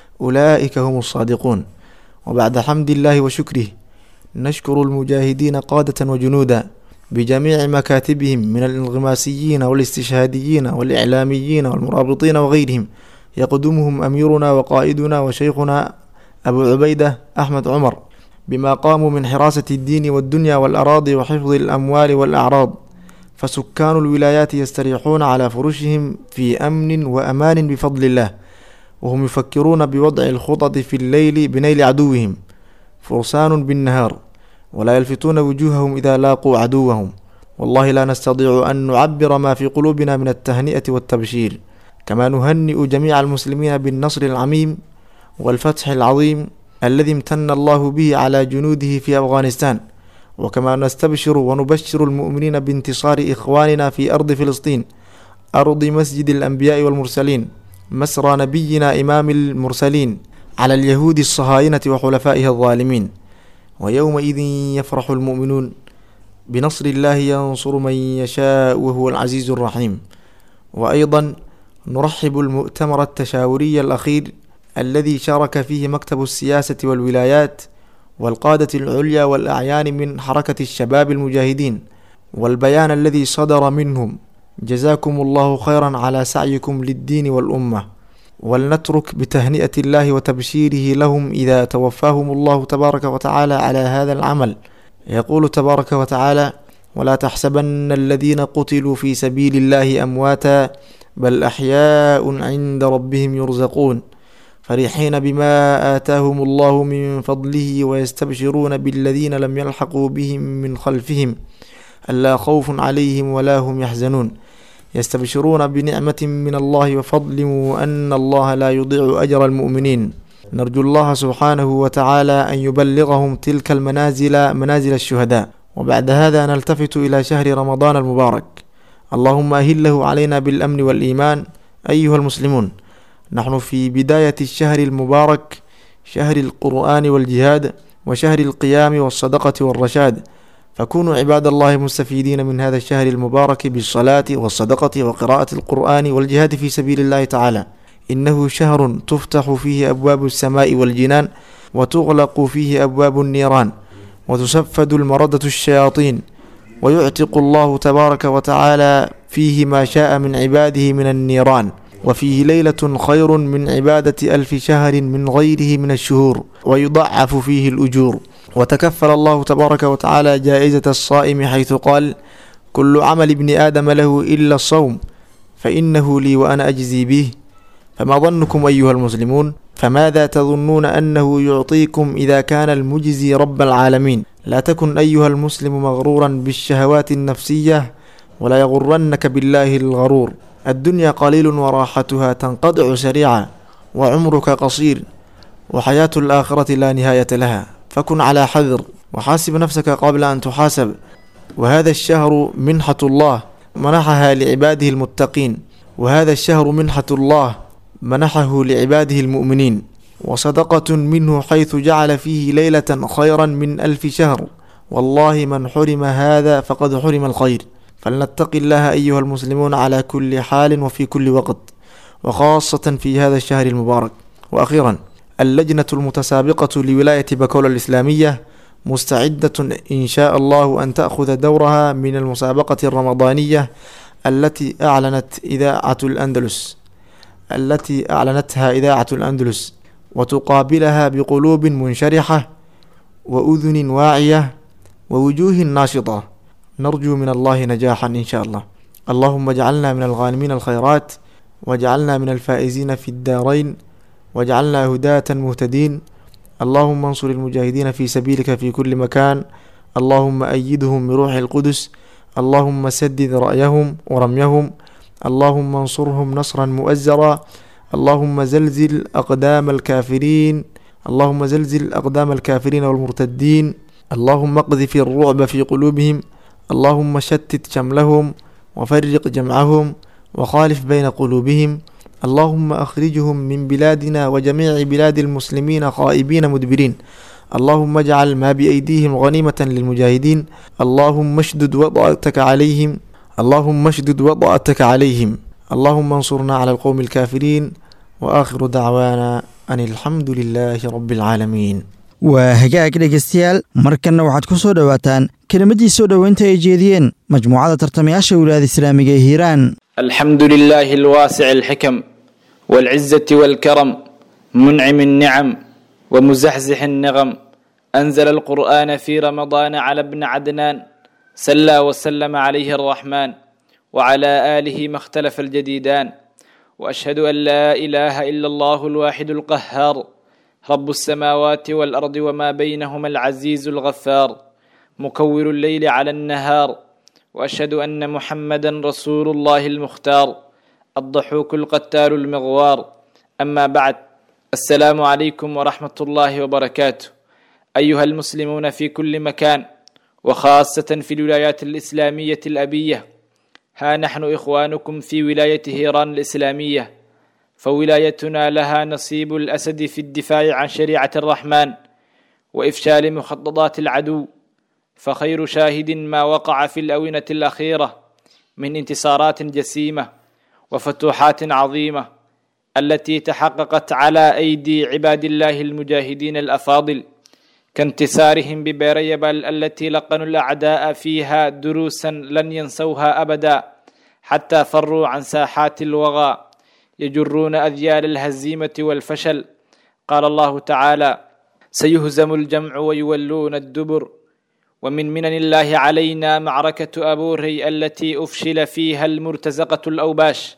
أولئك هم الصادقون وبعد حمد الله وشكره نشكر المجاهدين قادة وجنودا بجميع مكاتبهم من الانغماسيين والاستشهاديين والإعلاميين والمرابطين وغيرهم يقدمهم أميرنا وقائدنا وشيخنا أبو عبيدة أحمد عمر بما قاموا من حراسة الدين والدنيا والأراضي وحفظ الأموال والأعراض فسكان الولايات يستريحون على فرشهم في أمن وأمان بفضل الله وهم يفكرون بوضع الخطط في الليل بنيل عدوهم فرسان بالنهار ولا يلفتون وجوههم إذا لاقوا عدوهم والله لا نستطيع أن نعبر ما في قلوبنا من التهنئة والتبشير كما نهنئ جميع المسلمين بالنصر العميم والفتح العظيم الذي امتن الله به على جنوده في أفغانستان وكما نستبشر ونبشر المؤمنين بانتصار إخواننا في أرض فلسطين أرض مسجد الأنبياء والمرسلين مسرى نبينا إمام المرسلين على اليهود الصهاينة وحلفائها الظالمين ويومئذ يفرح المؤمنون بنصر الله ينصر من يشاء وهو العزيز الرحيم وأيضا نرحب المؤتمر التشاوري الأخير الذي شارك فيه مكتب السياسة والولايات والقادة العليا والأعيان من حركة الشباب المجاهدين والبيان الذي صدر منهم جزاكم الله خيرا على سعيكم للدين والأمة ولنترك بتهنئة الله وتبشيره لهم إذا توفاهم الله تبارك وتعالى على هذا العمل يقول تبارك وتعالى ولا تحسبن الذين قتلوا في سبيل الله أمواتا بل أحياء عند ربهم يرزقون فرحين بما آتاهم الله من فضله ويستبشرون بالذين لم يلحقوا بهم من خلفهم ألا خوف عليهم ولا هم يحزنون يستبشرون بنعمة من الله وفضل وأن الله لا يضيع أجر المؤمنين نرجو الله سبحانه وتعالى أن يبلغهم تلك المنازل منازل الشهداء وبعد هذا نلتفت إلى شهر رمضان المبارك اللهم أهله علينا بالأمن والإيمان أيها المسلمون نحن في بداية الشهر المبارك شهر القرآن والجهاد وشهر القيام والصدقة والرشاد فكونوا عباد الله مستفيدين من هذا الشهر المبارك بالصلاة والصدقة وقراءة القرآن والجهاد في سبيل الله تعالى إنه شهر تفتح فيه أبواب السماء والجنان وتغلق فيه أبواب النيران وتسفد المردة الشياطين ويعتق الله تبارك وتعالى فيه ما شاء من عباده من النيران وفيه ليلة خير من عبادة ألف شهر من غيره من الشهور ويضعف فيه الأجور وتكفل الله تبارك وتعالى جائزة الصائم حيث قال كل عمل ابن آدم له إلا الصوم فإنه لي وأنا أجزي به فما ظنكم أيها المسلمون فماذا تظنون أنه يعطيكم إذا كان المجزي رب العالمين لا تكن أيها المسلم مغرورا بالشهوات النفسية ولا يغرنك بالله الغرور الدنيا قليل وراحتها تنقطع سريعا وعمرك قصير وحياة الآخرة لا نهاية لها فكن على حذر وحاسب نفسك قبل أن تحاسب وهذا الشهر منحة الله منحها لعباده المتقين وهذا الشهر منحة الله منحه لعباده المؤمنين وصدقة منه حيث جعل فيه ليلة خيرا من ألف شهر والله من حرم هذا فقد حرم الخير فلنتق الله أيها المسلمون على كل حال وفي كل وقت وخاصة في هذا الشهر المبارك وأخيرا اللجنة المتسابقة لولاية بكولا الإسلامية مستعدة إن شاء الله أن تأخذ دورها من المسابقة الرمضانية التي أعلنت إذاعة الأندلس التي أعلنتها إذاعة الأندلس وتقابلها بقلوب منشرحة وأذن واعية ووجوه ناشطة نرجو من الله نجاحا إن شاء الله اللهم اجعلنا من الغانمين الخيرات واجعلنا من الفائزين في الدارين واجعلنا هداة مهتدين اللهم انصر المجاهدين في سبيلك في كل مكان اللهم أيدهم بروح القدس اللهم سدد رأيهم ورميهم اللهم انصرهم نصرا مؤزرا اللهم زلزل أقدام الكافرين اللهم زلزل أقدام الكافرين والمرتدين اللهم اقذف الرعب في قلوبهم اللهم شتت شملهم وفرق جمعهم وخالف بين قلوبهم اللهم أخرجهم من بلادنا وجميع بلاد المسلمين خائبين مدبرين اللهم اجعل ما بأيديهم غنيمة للمجاهدين اللهم اشدد وضعتك عليهم اللهم اشدد وضعتك عليهم اللهم انصرنا على القوم الكافرين وآخر دعوانا أن الحمد لله رب العالمين waa hagaag dhegaystayaal markanna waxaad ku soo dhowaataan kelimaddii soo dhoweynta ay jeediyeen majmuucada tartamayaasha wilaayada islaamiga ee hiiraan الحمد لله الواسع الحكم والعزة والكرم منعم النعم ومزحزح النغم أنزل القرآن في رمضان على ابن عدنان سلى وسلم عليه الرحمن وعلى آله ما اختلف الجديدان وأشهد أن لا إله إلا الله الواحد القهار رب السماوات والأرض وما بينهما العزيز الغفار مكور الليل على النهار واشهد ان محمدا رسول الله المختار الضحوك القتال المغوار اما بعد السلام عليكم ورحمه الله وبركاته ايها المسلمون في كل مكان وخاصه في الولايات الاسلاميه الابيه ها نحن اخوانكم في ولايه هيران الاسلاميه فولايتنا لها نصيب الاسد في الدفاع عن شريعه الرحمن وافشال مخططات العدو فخير شاهد ما وقع في الاونه الاخيره من انتصارات جسيمه وفتوحات عظيمه التي تحققت على ايدي عباد الله المجاهدين الافاضل كانتصارهم ببيريبل التي لقنوا الاعداء فيها دروسا لن ينسوها ابدا حتى فروا عن ساحات الوغى يجرون اذيال الهزيمه والفشل قال الله تعالى سيهزم الجمع ويولون الدبر ومن منن الله علينا معركة أبوري التي أفشل فيها المرتزقة الأوباش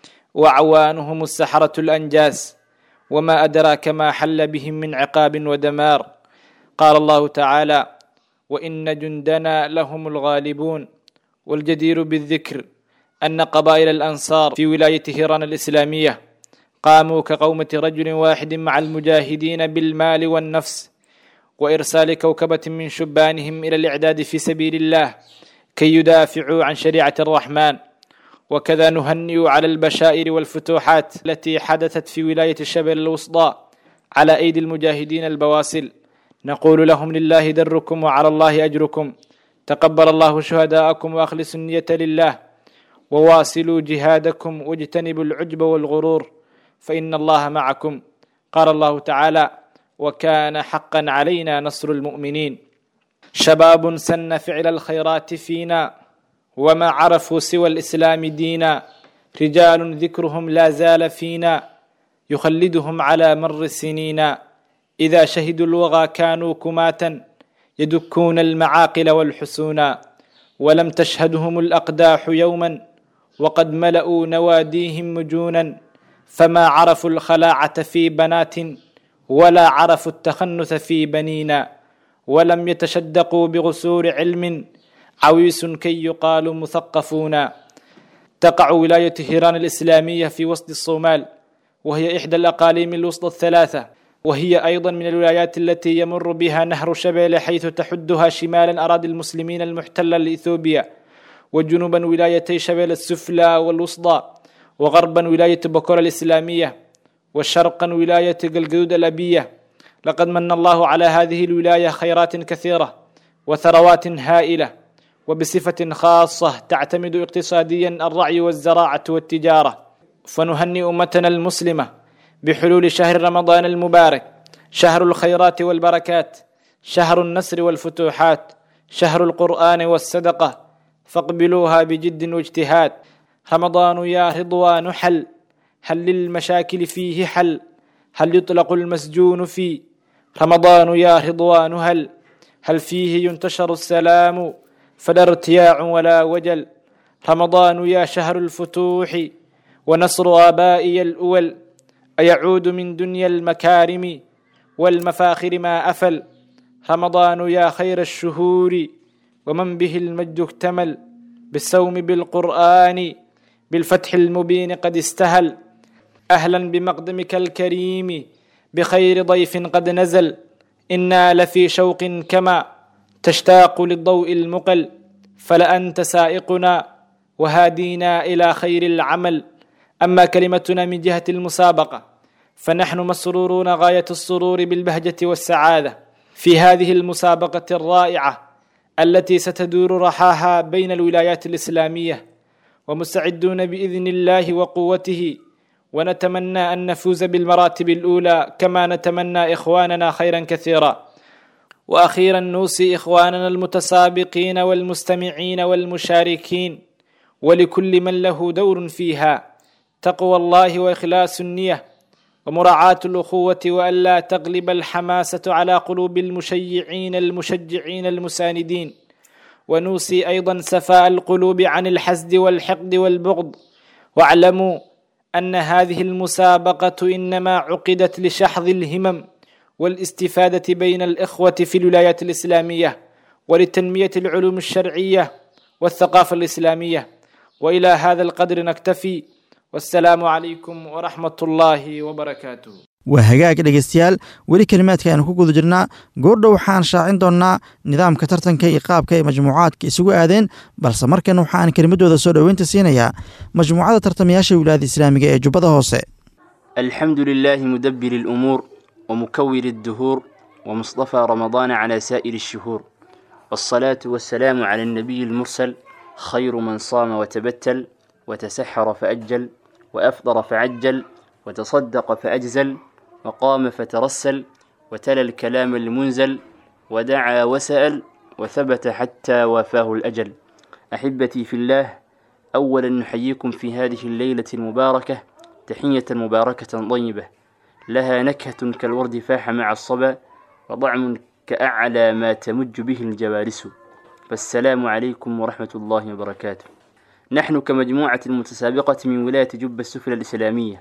وعوانهم السحرة الأنجاس وما أدراك ما حل بهم من عقاب ودمار قال الله تعالى وإن جندنا لهم الغالبون والجدير بالذكر أن قبائل الأنصار في ولاية هيران الإسلامية قاموا كقومة رجل واحد مع المجاهدين بالمال والنفس وارسال كوكبه من شبانهم الى الاعداد في سبيل الله كي يدافعوا عن شريعه الرحمن وكذا نهنئ على البشائر والفتوحات التي حدثت في ولايه الشبل الوسطى على ايدي المجاهدين البواسل نقول لهم لله دركم وعلى الله اجركم تقبل الله شهداءكم واخلصوا النيه لله وواصلوا جهادكم واجتنبوا العجب والغرور فان الله معكم قال الله تعالى وكان حقا علينا نصر المؤمنين شباب سن فعل الخيرات فينا وما عرفوا سوى الإسلام دينا رجال ذكرهم لا زال فينا يخلدهم على مر السنين إذا شهدوا الوغى كانوا كماتا يدكون المعاقل والحسونا ولم تشهدهم الأقداح يوما وقد ملأوا نواديهم مجونا فما عرفوا الخلاعة في بنات ولا عرفوا التخنث في بنينا ولم يتشدقوا بغسور علم عويس كي يقال مثقفون تقع ولاية هيران الإسلامية في وسط الصومال وهي إحدى الأقاليم الوسطى الثلاثة وهي أيضا من الولايات التي يمر بها نهر شبيل حيث تحدها شمالا أراضي المسلمين المحتلة لإثيوبيا وجنوبا ولايتي شبيل السفلى والوسطى وغربا ولاية بكور الإسلامية وشرقا ولاية قلقدود الأبية لقد من الله على هذه الولاية خيرات كثيرة وثروات هائلة وبصفة خاصة تعتمد اقتصاديا الرعي والزراعة والتجارة فنهنئ أمتنا المسلمة بحلول شهر رمضان المبارك شهر الخيرات والبركات شهر النصر والفتوحات شهر القرآن والصدقة فاقبلوها بجد واجتهاد رمضان يا رضوان حل هل للمشاكل فيه حل هل يطلق المسجون فيه رمضان يا رضوان هل هل فيه ينتشر السلام فلا ارتياع ولا وجل رمضان يا شهر الفتوح ونصر آبائي الأول أيعود من دنيا المكارم والمفاخر ما أفل رمضان يا خير الشهور ومن به المجد اكتمل بالصوم بالقرآن بالفتح المبين قد استهل أهلا بمقدمك الكريم بخير ضيف قد نزل إنا لفي شوق كما تشتاق للضوء المقل فلأنت سائقنا وهادينا إلى خير العمل أما كلمتنا من جهة المسابقة فنحن مسرورون غاية السرور بالبهجة والسعادة في هذه المسابقة الرائعة التي ستدور رحاها بين الولايات الإسلامية ومستعدون بإذن الله وقوته ونتمنى أن نفوز بالمراتب الأولى كما نتمنى إخواننا خيرا كثيرا وأخيرا نوصي إخواننا المتسابقين والمستمعين والمشاركين ولكل من له دور فيها تقوى الله وإخلاص النية ومراعاة الأخوة وألا تغلب الحماسة على قلوب المشيعين المشجعين المساندين ونوصي أيضا سفاء القلوب عن الحسد والحقد والبغض واعلموا أن هذه المسابقة إنما عقدت لشحذ الهمم والاستفادة بين الإخوة في الولايات الإسلامية ولتنمية العلوم الشرعية والثقافة الإسلامية وإلى هذا القدر نكتفي والسلام عليكم ورحمة الله وبركاته waa hagaag dhegaystayaal weli kelimaadka aynu ku guda jirnaa goordhow waxaan shaacin doonnaa nidaamka tartanka iyo qaabka ay majmuucaadka isugu aadeen balse markan waxaan kelimadooda soo dhoweynta siinayaa majmuucada tartamayaasha wilaayada islaamiga ee jubbada hoose الحمد لله مدبر الأمور ومكور الدهور ومصطفى رمضان على سائر الشهور والصلاة والسلام على النبي المرسل خير من صام وتبتل وتسحر فأجل وأفطر فعجل وتصدق فأجزل وقام فترسل وتلا الكلام المنزل ودعا وسأل وثبت حتى وافاه الأجل أحبتي في الله أولا نحييكم في هذه الليلة المباركة تحية مباركة طيبة لها نكهة كالورد فاح مع الصبا وطعم كأعلى ما تمج به الجوارس فالسلام عليكم ورحمة الله وبركاته نحن كمجموعة المتسابقة من ولاية جبة السفلى الإسلامية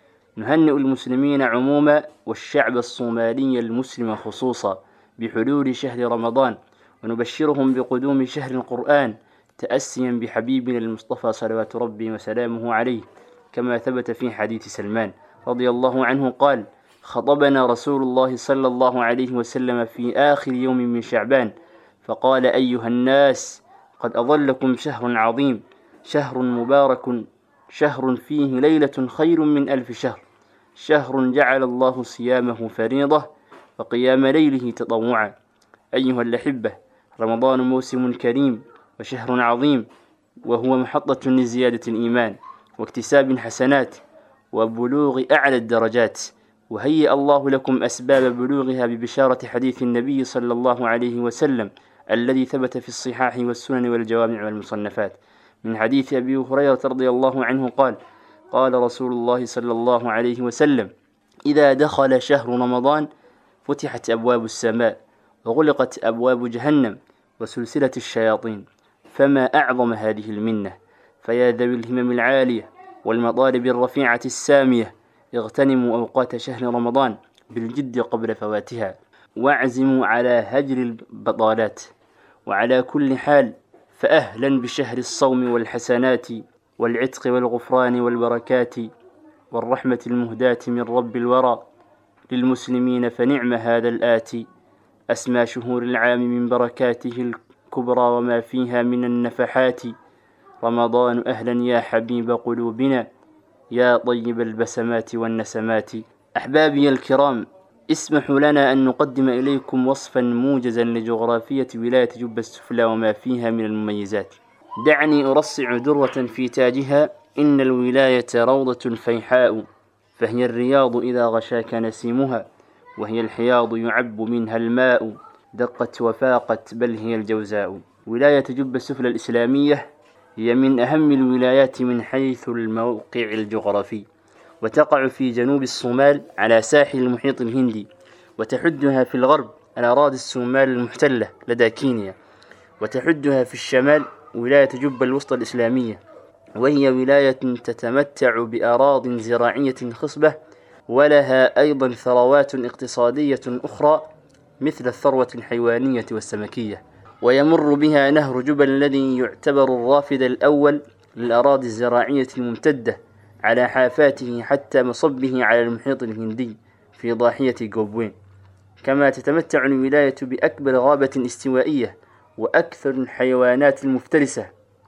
نهنئ المسلمين عموما والشعب الصومالي المسلم خصوصا بحلول شهر رمضان ونبشرهم بقدوم شهر القرآن تأسيا بحبيبنا المصطفى صلوات ربي وسلامه عليه كما ثبت في حديث سلمان رضي الله عنه قال خطبنا رسول الله صلى الله عليه وسلم في آخر يوم من شعبان فقال أيها الناس قد أظلكم شهر عظيم شهر مبارك شهر فيه ليلة خير من ألف شهر شهر جعل الله صيامه فريضة وقيام ليله تطوعا أيها الأحبة رمضان موسم كريم وشهر عظيم وهو محطة لزيادة الإيمان واكتساب حسنات وبلوغ أعلى الدرجات وهيأ الله لكم أسباب بلوغها ببشارة حديث النبي صلى الله عليه وسلم الذي ثبت في الصحاح والسنن والجوامع والمصنفات من حديث أبي هريرة رضي الله عنه قال قال رسول الله صلى الله عليه وسلم إذا دخل شهر رمضان فتحت أبواب السماء وغلقت أبواب جهنم وسلسلة الشياطين فما أعظم هذه المنة فيا ذوي الهمم العالية والمطالب الرفيعة السامية اغتنموا أوقات شهر رمضان بالجد قبل فواتها واعزموا على هجر البطالات وعلى كل حال فأهلا بشهر الصوم والحسنات والعتق والغفران والبركات والرحمة المهداة من رب الورى للمسلمين فنعم هذا الآتي أسمى شهور العام من بركاته الكبرى وما فيها من النفحات رمضان أهلا يا حبيب قلوبنا يا طيب البسمات والنسمات أحبابي الكرام اسمحوا لنا أن نقدم إليكم وصفا موجزا لجغرافية ولاية جبة السفلى وما فيها من المميزات دعني أرصع درة في تاجها إن الولاية روضة فيحاء فهي الرياض إذا غشاك نسيمها وهي الحياض يعب منها الماء دقت وفاقت بل هي الجوزاء ولاية جبة السفلى الإسلامية هي من أهم الولايات من حيث الموقع الجغرافي وتقع في جنوب الصومال على ساحل المحيط الهندي وتحدها في الغرب الأراضي الصومال المحتلة لدى كينيا وتحدها في الشمال ولاية جبة الوسطى الإسلامية وهي ولاية تتمتع بأراض زراعية خصبة ولها أيضا ثروات اقتصادية أخرى مثل الثروة الحيوانية والسمكية ويمر بها نهر جبل الذي يعتبر الرافد الأول للأراضي الزراعية الممتدة على حافاته حتى مصبه على المحيط الهندي في ضاحية جوبوين كما تتمتع الولاية بأكبر غابة استوائية وأكثر الحيوانات المفترسة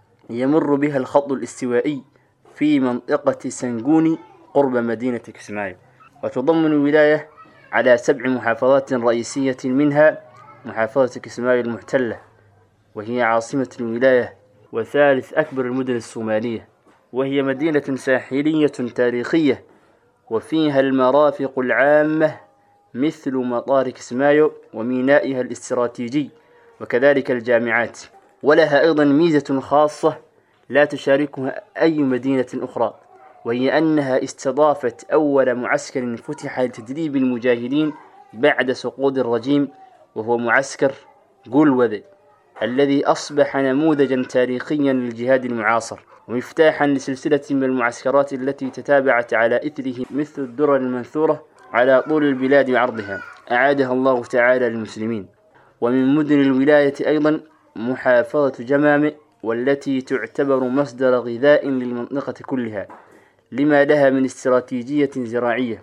يمر بها الخط الاستوائي في منطقة سنغوني قرب مدينة كسمايو وتضمن الولاية على سبع محافظات رئيسية منها محافظة كسمايو المحتلة وهي عاصمة الولاية وثالث أكبر المدن الصومالية وهي مدينة ساحلية تاريخية وفيها المرافق العامة مثل مطار كسمايو ومينائها الاستراتيجي وكذلك الجامعات ولها أيضا ميزة خاصة لا تشاركها أي مدينة أخرى وهي أنها استضافت أول معسكر فتح لتدريب المجاهدين بعد سقوط الرجيم وهو معسكر جولوذ الذي أصبح نموذجا تاريخيا للجهاد المعاصر ومفتاحا لسلسلة من المعسكرات التي تتابعت على إثره مثل الدرر المنثورة على طول البلاد وعرضها أعادها الله تعالى للمسلمين ومن مدن الولاية أيضا محافظة جمامة والتي تعتبر مصدر غذاء للمنطقة كلها لما لها من استراتيجية زراعية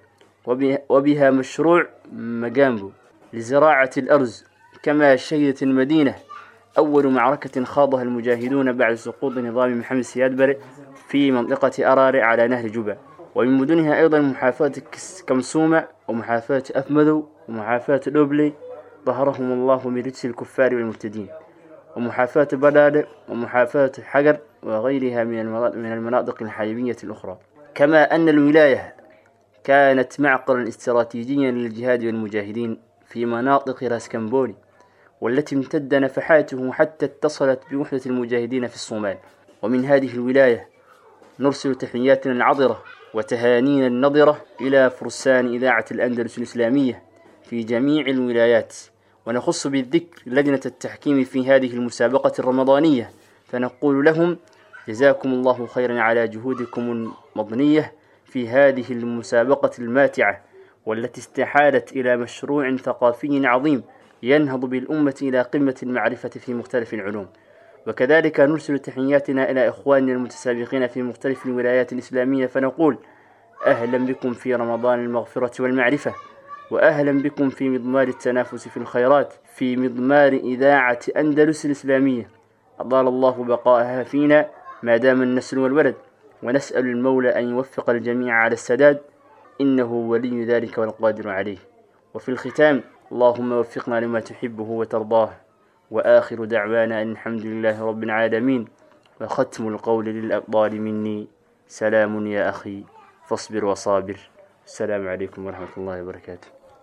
وبها مشروع مجامبو لزراعة الأرز كما شهدت المدينة أول معركة خاضها المجاهدون بعد سقوط نظام محمد سياد بري في منطقة أراري على نهر جوبا ومن مدنها أيضا محافظة كمسومة ومحافظة أفمدو ومحافظة دوبلي ظهرهم الله من رجس الكفار والمرتدين ومحافظة بدادة ومحافظة حجر وغيرها من من المناطق الحيوية الأخرى كما أن الولاية كانت معقلا استراتيجيا للجهاد والمجاهدين في مناطق راس كمبوني والتي امتد نفحاته حتى اتصلت بوحدة المجاهدين في الصومال ومن هذه الولاية نرسل تحياتنا العطرة وتهانينا النضرة إلى فرسان إذاعة الأندلس الإسلامية في جميع الولايات ونخص بالذكر لجنة التحكيم في هذه المسابقة الرمضانية فنقول لهم جزاكم الله خيرا على جهودكم المضنية في هذه المسابقة الماتعة والتي استحالت إلى مشروع ثقافي عظيم ينهض بالأمة إلى قمة المعرفة في مختلف العلوم وكذلك نرسل تحياتنا إلى إخواننا المتسابقين في مختلف الولايات الإسلامية فنقول أهلا بكم في رمضان المغفرة والمعرفة وأهلا بكم في مضمار التنافس في الخيرات في مضمار إذاعة أندلس الإسلامية أطال الله بقاءها فينا ما دام النسل والولد ونسأل المولى أن يوفق الجميع على السداد إنه ولي ذلك والقادر عليه وفي الختام اللهم وفقنا لما تحبه وترضاه وآخر دعوانا أن الحمد لله رب العالمين وختم القول للأبطال مني سلام يا أخي فاصبر وصابر السلام عليكم ورحمة الله وبركاته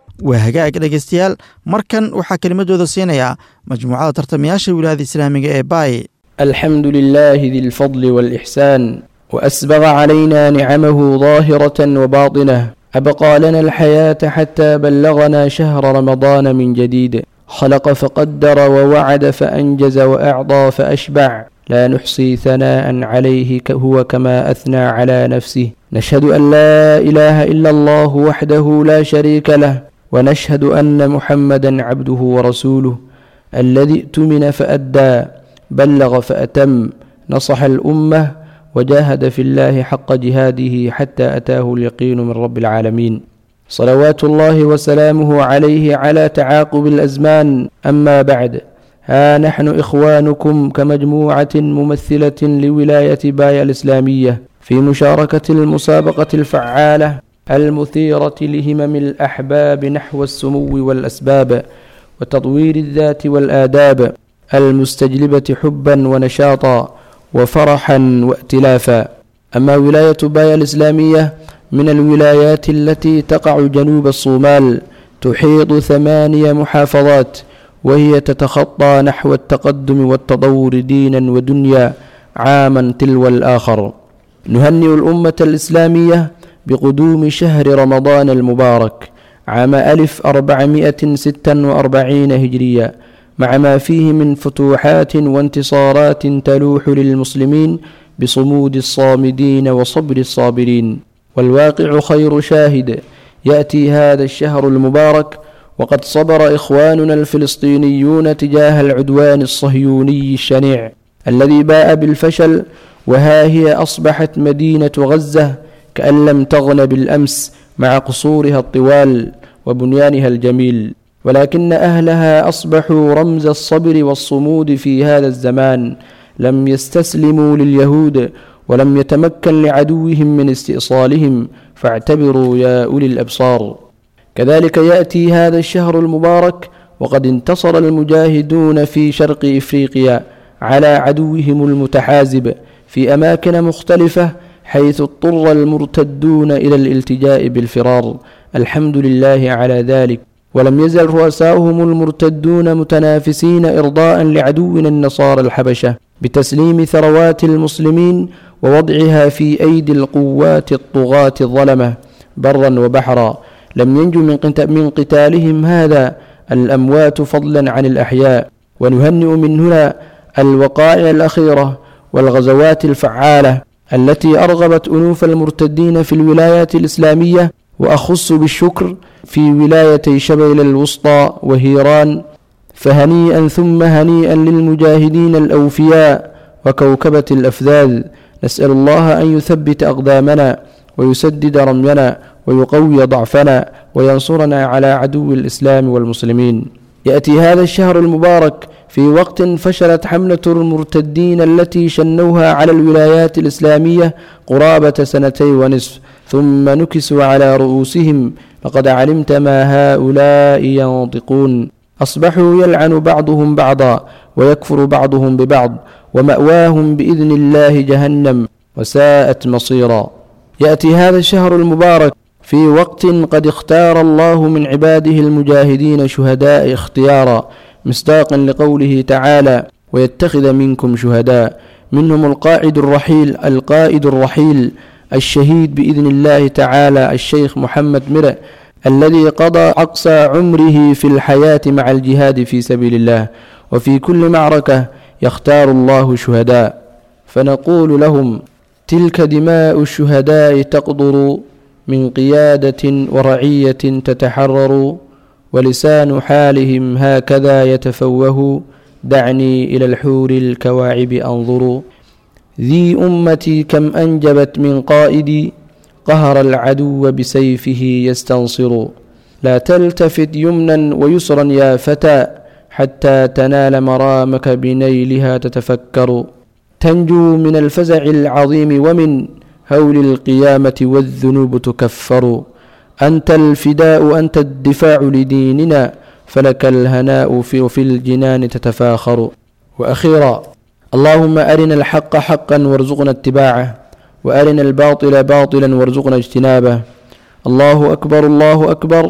waa hagaag dhegaystayaal markan waxaa kelimadooda siinayaa majmuucada tartamayaasha wilaayada islaamiga ee baay الحمد لله ذي الفضل والإحسان وأسبغ علينا نعمه ظاهرة وباطنة أبقى لنا الحياة حتى بلغنا شهر رمضان من جديد خلق فقدر ووعد فأنجز وأعطى فأشبع لا نحصي ثناء عليه ك- هو كما أثنى على نفسه نشهد أن لا إله إلا الله وحده لا شريك له ونشهد أن محمدا عبده ورسوله الذي ائتمن فأدى بلغ فأتم نصح الأمة وجاهد في الله حق جهاده حتى أتاه اليقين من رب العالمين صلوات الله وسلامه عليه على تعاقب الأزمان أما بعد ها نحن إخوانكم كمجموعة ممثلة لولاية بايا الإسلامية في مشاركة المسابقة الفعالة المثيرة لهمم الأحباب نحو السمو والأسباب وتطوير الذات والآداب المستجلبة حبا ونشاطا وفرحا وائتلافا أما ولاية بايا الإسلامية من الولايات التي تقع جنوب الصومال تحيط ثمانية محافظات وهي تتخطى نحو التقدم والتطور دينا ودنيا عاما تلو الآخر نهنئ الأمة الإسلامية بقدوم شهر رمضان المبارك عام ألف أربعمائة ستا وأربعين هجرية مع ما فيه من فتوحات وانتصارات تلوح للمسلمين بصمود الصامدين وصبر الصابرين والواقع خير شاهد يأتي هذا الشهر المبارك وقد صبر إخواننا الفلسطينيون تجاه العدوان الصهيوني الشنيع الذي باء بالفشل وها هي أصبحت مدينة غزة كأن لم تغن بالأمس مع قصورها الطوال وبنيانها الجميل ولكن أهلها أصبحوا رمز الصبر والصمود في هذا الزمان لم يستسلموا لليهود ولم يتمكن لعدوهم من استئصالهم فاعتبروا يا أولي الأبصار كذلك يأتي هذا الشهر المبارك وقد انتصر المجاهدون في شرق إفريقيا على عدوهم المتحازب في أماكن مختلفة حيث اضطر المرتدون إلى الالتجاء بالفرار الحمد لله على ذلك ولم يزل رؤساؤهم المرتدون متنافسين إرضاء لعدونا النصارى الحبشة بتسليم ثروات المسلمين ووضعها في أيدي القوات الطغاة الظلمة برا وبحرا لم ينجو من قت- من قتالهم هذا الأموات فضلا عن الأحياء ونهنئ من هنا الوقائع الأخيرة والغزوات الفعالة التي أرغبت أنوف المرتدين في الولايات الإسلامية وأخص بالشكر في ولايتي شبيل الوسطى وهيران فهنيئا ثم هنيئا للمجاهدين الأوفياء وكوكبة الأفذاذ نسأل الله أن يثبت أقدامنا ويسدد رمينا ويقوي ضعفنا وينصرنا على عدو الإسلام والمسلمين يأتي هذا الشهر المبارك في وقت فشلت حملة المرتدين التي شنوها على الولايات الإسلامية قرابة سنتين ونصف ثم نكسوا على رؤوسهم لقد علمت ما هؤلاء ينطقون أصبحوا يلعن بعضهم بعضا ويكفر بعضهم ببعض ومأواهم بإذن الله جهنم وساءت مصيرا يأتي هذا الشهر المبارك في وقت قد اختار الله من عباده المجاهدين شهداء اختيارا مصداقا لقوله تعالى ويتخذ منكم شهداء منهم القائد الرحيل القائد الرحيل الشهيد بإذن الله تعالى الشيخ محمد مرء الذي قضى أقصى عمره في الحياة مع الجهاد في سبيل الله وفي كل معركة يختار الله شهداء فنقول لهم تلك دماء الشهداء تقدر من قيادة ورعية تتحرر ولسان حالهم هكذا يتفوه دعني إلى الحور الكواعب أنظر ذي أمتي كم أنجبت من قائد قهر العدو بسيفه يستنصر لا تلتفت يمنا ويسرا يا فتى حتى تنال مرامك بنيلها تتفكر تنجو من الفزع العظيم ومن هول القيامة والذنوب تكفر أنت الفداء أنت الدفاع لديننا فلك الهناء في, في الجنان تتفاخر وأخيرا اللهم أرنا الحق حقا وارزقنا اتباعه وأرنا الباطل باطلا وارزقنا اجتنابه الله أكبر الله أكبر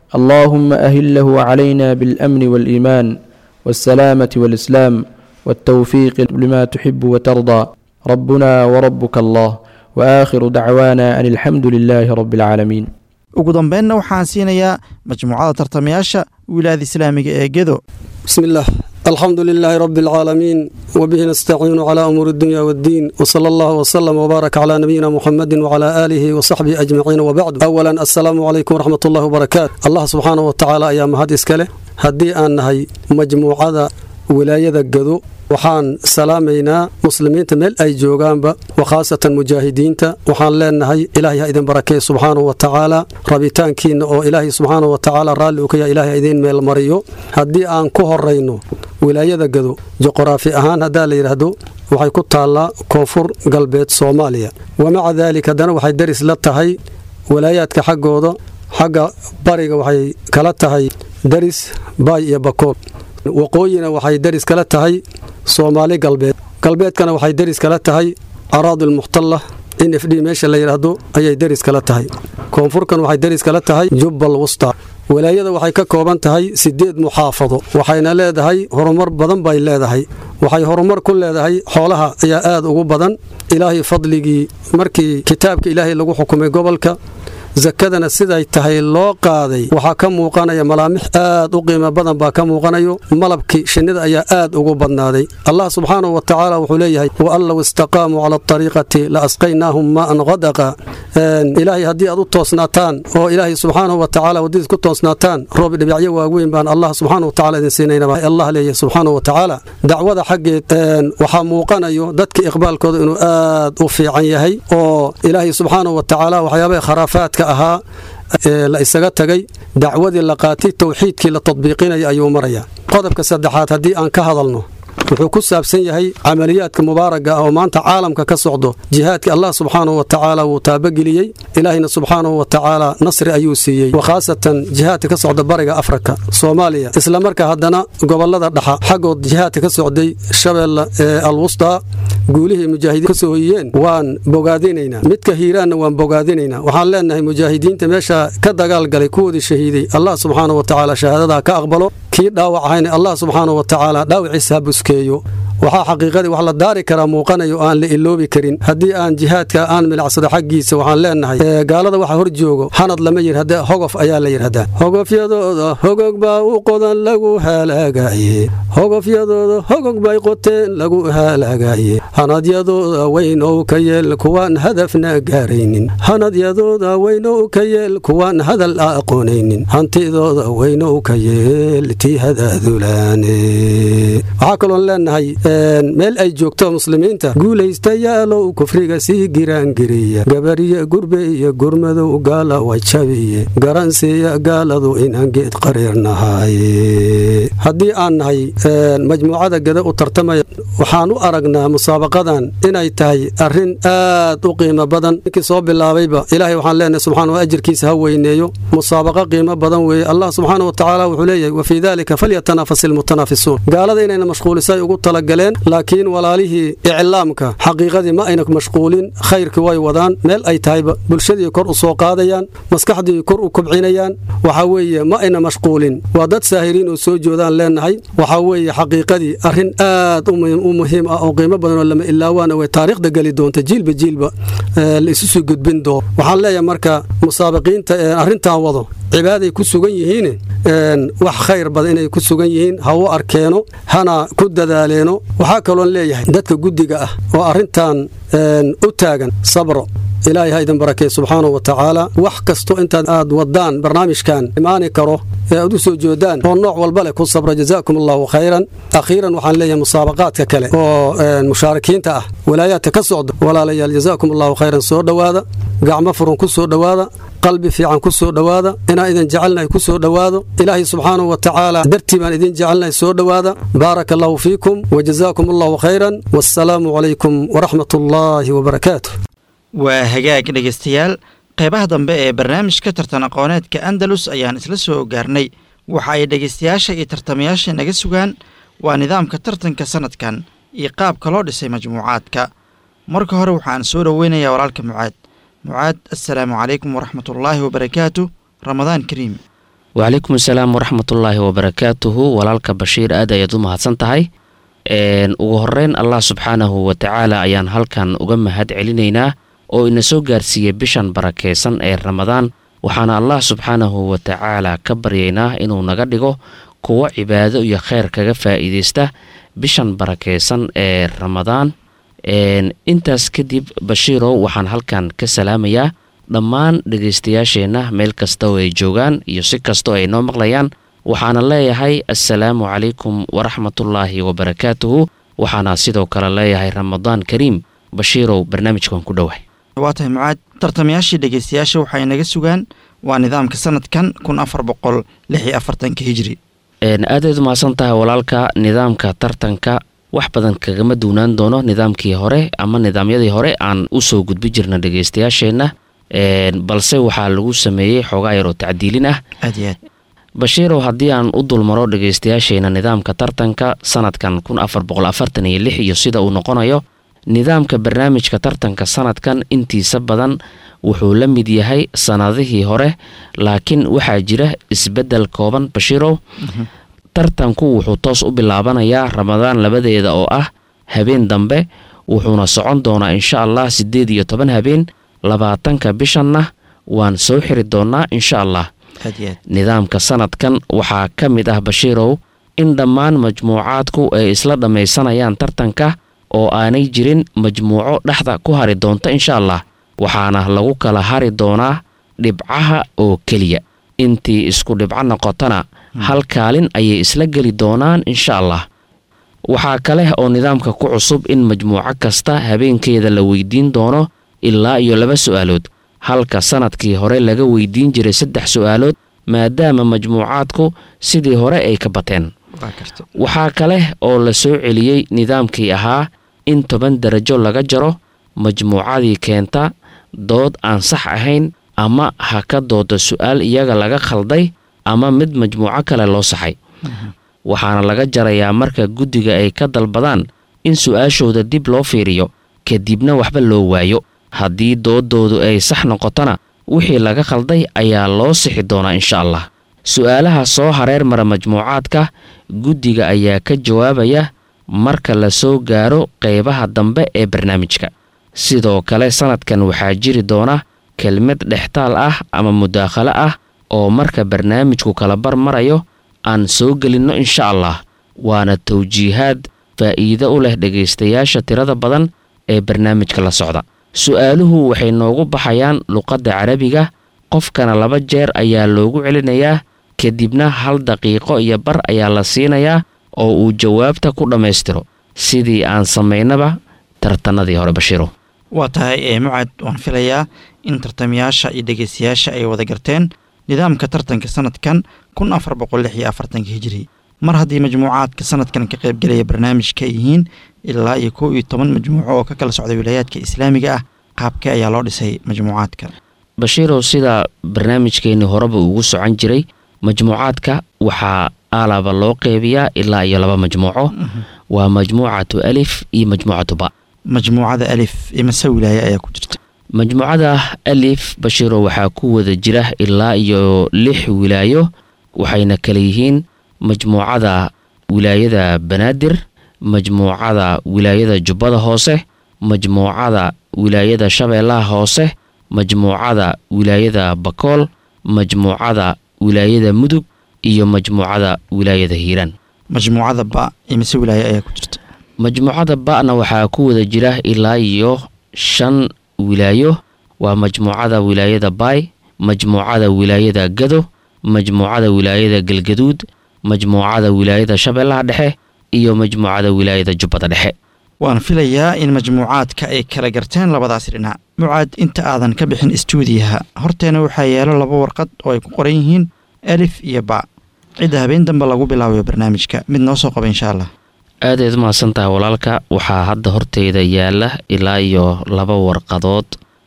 اللهم أهله علينا بالأمن والإيمان والسلامة والإسلام والتوفيق لما تحب وترضى ربنا وربك الله وآخر دعوانا أن الحمد لله رب العالمين ugu dambeynna waxaan siinayaa majmuucada tartamayaasha wilaayada islaamiga ee gedo بسم الله الحمد لله رب العالمين وبه نستعين على أمور الدنيا والدين وصلى الله وسلم وبارك على نبينا محمد وعلى آله وصحبه أجمعين وبعد أولا السلام عليكم ورحمة الله وبركاته الله سبحانه وتعالى أيام هذه إسكاله هدي أن هي مجموعة wilaayada gado waxaan salaamaynaa muslimiinta meel ay joogaanba wakhaasatan mujaahidiinta waxaan leenahay ilaahay ha idin barakeey subxaanahu wa tacaala rabitaankiinna oo ilaahay subxaanahu wa tacaala raalli uu ka yahay ilaahay ha idiin meel mariyo haddii aan ku horayno wilaayada gado juqraafi ahaan haddaa la yidhaahdo waxay ku taallaa koonfur galbeed soomaaliya wamaca daalika haddana waxay daris la tahay walaayaadka xaggooda xagga bariga waxay kala tahay daris baay iyo bakool waqooyina waxay deris kala tahay soomaali galbeed galbeedkana waxay deris kala tahay araadul muxtalla in f d meesha la yidhaahdo ayay deris kala tahay koonfurkan waxay deris kala tahay jubbal wusta walaayada waxay ka kooban tahay sideed muxaafado waxayna leedahay horumar badan bay leedahay waxay horumar ku leedahay xoolaha ayaa aad ugu badan ilaahay fadligii markii kitaabka ilaahay lagu xukumay gobolka sakadana siday tahay loo qaaday waxaa ka muuqanaya malaamix aad u qiimo badan baa ka muuqanayo malabkii shinnida ayaa aad ugu badnaaday allah subxaanahu wa tacaala wuxuu leeyahay wa an low istaqaamuu cala ariiqati la asqaynaahum maaan qadaqa ilaahay haddii aad u toosnaataan oo ilaahay subxaanahu wa tacaala waddadiis ku toosnaataan roob dhibacyo waaweyn baan allah subxaanahu wa tacaala idin siinayna allah leeyahay subxaanahu wa tacaala dacwada xaggeed waxaa muuqanayo dadka iqbaalkooda inuu aad u fiican yahay oo ilaahay subxaanahu wa tacaala waxyaabaha kharaafaadka ahaa ee la isaga tagay dacwadii la qaatay towxiidkii la tadbiiqinaya ayuu maraya qodobka saddexaad haddii aan ka hadalno wuxuu ku saabsan yahay camaliyaadka mubaaraga ah oo maanta caalamka ka socdo jihaadkii allah subxaanahu wa tacaala wuu taabageliyey ilaahina subxaanahu wa tacaala nasri ayuu siiyey wakhaasatan jihaadka ka socda bariga afrika soomaaliya islamarkaa haddana gobolada dhaxa xaggood jihaadka ka socday shabeelle ee alwustaa guulihii mujaahidiin ka soo hoyiyeen waan bogaadinaynaa midka hiiraanna waan bogaadinaynaa waxaan leenahay mujaahidiinta meesha ka dagaalgalay kuwoodii shahiiday allah subxaanahu wa tacaala shahaadadaa ka aqbalo kii dhaawac ahayna allah subxaanahu wa tacaala dhaawiciisa ha buskeeyo waxaa xaqiiqadii wax la daari karaa muuqanayo aan la iloobi karin haddii aan jihaadka aan milicsado xaggiisa waxaan leenahay gaalada waxa hor joogo hanad lama yidhahda hogof ayaa la yidhahdaa hogofyadooda hogog baa u qodan lagu halaagaye hogofyadooda hogog bay qoteen lagu halaagaye hanadyadooda weynow ka yeel kuwaan hadafna gaaraynin hanadyadooda weynow ka yeel kuwaan hadal aqoonaynin hantidooda weynow ka yeel tii hadaadulaane waxaa kaloon leenahay meel ay joogto muslimiinta guulaystayaalow kufriga sii giraangiriya gabariye gurbe iyo gurmadow gaala way jabiye garansiiya gaaladu inaan geed qariirnahay haddii aan nahay majmuucada gada u tartamaya waxaan u aragnaa musaabaqadan inay tahay arrin aad u qiimo badan ninkii soo bilaabayba ilaahay waxaan leenahay subxaana wa ajirkiisa ha weyneeyo musaabaqa qiimo badan weeye allah subxaana wa tacaala wuxuu leeyahay wa fii dalika falyatanafas ilmutanaafisuun gaalada inayna mashquulisay ugu talagaleen laakiin walaalihii iclaamka xaqiiqadii ma ayna mashquulin khayrkii way wadaan meel ay tahayba bulshadii kor u soo qaadayaan maskaxdii kor u kobcinayaan waxaa weeye ma ayna mashquulin waa dad saahiriin oo soo joodaan leenahay waxaa weeye xaqiiqadii arrin aad u muhiim ah oo qiimo badan oo lama ilaawaana way taariikhda geli doonta jiilba jiilba la isu soo gudbin doo waxaan leeyahay marka musaabiqiinta arrintan wado cibaaday ku sugan yihiin wax khayr badan inay ku sugan yihiin ha u arkeeno hana ku dadaaleeno waxaa kaloon leeyahay dadka guddiga ah oo arrintan u taagan sabro ilaahay ha idin barakey subxaanahu wa tacaala wax kasto intaad aad wadaan barnaamijkan imaani karo ee aad u soo joodaan oo nooc walba leh ku sabra jazaakum allahu khayran akhiiran waxaan leeyahay musaabaqaadka kale oo mushaarikiinta ah walaayaadka ka socda walaalayaal jazaakum allahu khayran soo dhowaada gacmo furan ku soo dhowaada qalbi fiican ku soo dhowaada inaan idin jecelnahay ku soo dhowaado ilaahay subxaanahu wa tacaala dartii baan idin jecelnahay soo dhowaada baaraka allahu fiikum wajazaakum allahu khayran wassalaamu calaykum waraxmat ullaahi wabarakaatu waa hagaag dhegaystayaal qeybaha dambe ee barnaamijka tartan aqooneedka andalus ayaan isla soo gaarnay waxa ay dhegaystayaasha iyo tartamayaasha naga sugaan waa nidaamka tartanka sanadkan iyo qaabka loo dhisay majmuucaadka marka hore waxaan soo dhoweynayaa walaalka mucaad mucaad assalaamu calaykum waraxmatullaahi wabarakaatu ramadaan kariim wacalaykum asalaam waraxmatullaahi wabarakaatuhu walaalka bashiir aad ayaad u mahadsan tahay ugu horeyn allah subxaanahu watacaala ayaan halkan uga mahad celinaynaa oo ina soo gaarsiiyey bishan barakaysan ee ramadaan waxaana allah subxaanahu watacaala ka baryaynaa inuu naga dhigo kuwo cibaado iyo kheyr kaga faa'iidaysta bishan barakaysan ee ramadaan intaas kadib bashiirow waxaan halkan ka salaamayaa dhammaan dhegaystayaasheenna meel kasta oo ay joogaan iyo si kastoo ay noo maqlayaan waxaana leeyahay assalaamu calaykum waraxmatullaahi wabarakaatuhu waxaana sidoo kale leeyahay ramadaan kariim bashiirow barnaamijkan ku dhowahay waa tahay mucaad tartamayaashii dhegaystayaasha waxay naga sugaan waa nidaamka sanadkan kun afar boqol lix iyo afartanka hijri aadayd umahadsan tahay walaalka nidaamka tartanka wax badan kagama duunaan doono nidaamkii hore ama nidaamyadii hore aan usoo gudbi jirna dhegaystayaasheenna balse waxaa lagu sameeyey xoogaa yaroo tacdiilin ah aad iyo aad bashiirow haddii aan u dulmaro dhegaystayaasheena nidaamka tartanka sanadkan kun afar boqol afartan iyo lix iyo sida uu noqonayo nidaamka barnaamijka tartanka sanadkan intiisa badan wuxuu la mid yahay sanadihii hore laakiin waxaa jira isbeddel kooban bashiirow tartanku wuxuu toos u bilaabanayaa ramadaan labadeeda oo ah habeen dambe wuxuuna socon doonaa insha allah siddeed iyo toban habeen labaatanka bishanna waan soo xiri doonnaa insha allah aad iyo aad nidaamka sanadkan waxaa ka mid ah bashiirow in dhammaan majmuucaadku ay isla dhammaysanayaan tartanka oo aanay jirin majmuuco dhexda ku hari doonta insha allah waxaana lagu kala hari doonaa dhibcaha oo keliya intii isku dhibco noqotona hal kaalin ayay isla geli doonaan insha allah waxaa kale oo nidaamka ku cusub in majmuuco kasta habeenkeeda la weydiin doono ilaa iyo laba su'aalood halka sanadkii hore laga weydiin jiray saddex su'aalood maadaama majmuucaadku sidii hore ay ka bateen waxaa kale oo la soo celiyey nidaamkii ahaa in toban darajo laga jaro majmuucadii keenta dood aan sax ahayn ama ha ka dooda su'aal iyaga laga khalday ama mid majmuuco kale loo saxay waxaana laga jarayaa marka guddiga ay ka dalbadaan in su'aashooda dib loo fiiriyo kadibna waxba loo waayo haddii doodoodu ay sax noqotona wixii laga khalday ayaa loo sixi doonaa insha allah su'aalaha soo hareer mara majmuucaadka guddiga ayaa ka jawaabaya marka la soo gaaro qaybaha dambe ee barnaamijka sidoo kale sanadkan waxaa jiri doona kelmad dhextaal ah ama mudaakhalo ah oo marka barnaamijku kala bar marayo aan soo gelinno insha allah waana tawjiihaad faa'iido u leh dhegaystayaasha tirada badan ee barnaamijka la socda su'aaluhu waxay noogu baxayaan luqadda carabiga qofkana laba jeer ayaa loogu celinayaa kadibna hal daqiiqo iyo bar ayaa la siinayaa oo uu jawaabta ku dhammaystiro sidii aan samaynaba tartanadii hore bashiiro waa tahay ee mucad waan filayaa in tartamayaasha iyo dhegaystayaasha ay wada garteen nidaamka tartanka sanadkan kun afar boqol lix iyo afartanka hijiri mar haddii majmuucaadka sanadkan ka qaybgelaya barnaamijka ay yihiin ilaa iyo kow iyo toban majmuuco oo ka kala socda wilaayaadka islaamiga ah qaabkee ayaa loo dhisay majmuucaadka bashiirow sida barnaamijkeennii horeba ugu socon jiray majmuucaadka waxaa aalaba loo qeybiyaa ilaa iyo laba majmuuco waa majmuucatu alif iyo majmuucatu ba majmuucada alif imase wilaaya ayaa ku jirta majmuucada alif bashiiro waxaa ku wada jira ilaa iyo lix wilaayo waxayna kala yihiin majmuucada wilaayada banaadir majmuucada wilaayada jubbada hoose majmuucada wilaayada shabeellaha hoose majmuucada wilaayada bakool majmuucada wilaayada mudug iyo majmuucada wilaayada hiiraan majmuucada ba imise wilaaya ayaa ku jirta majmuucada ba'na waxaa ku wada jira ilaa iyo shan wilaayo waa majmuucada wilaayada baay majmuucada wilaayada gado majmuucada wilaayada galgaduud majmuucada wilaayada shabeellaha dhexe iyo majmuucada wilaayada jubbada dhexe waan filayaa in majmuucaadka ay kala garteen labadaasi dhinac mucaad inta aadan ka bixin istuudiyaha horteena waxaa yaalo laba warqad oo ay ku qoran yihiin alif iyo ba cidda habeen dambe lagu bilaabayo barnaamijka mid noo soo qaba insha allah aadayd umahadsan tahay walaalka waxaa hadda horteyda yaala ilaa iyo laba warqadood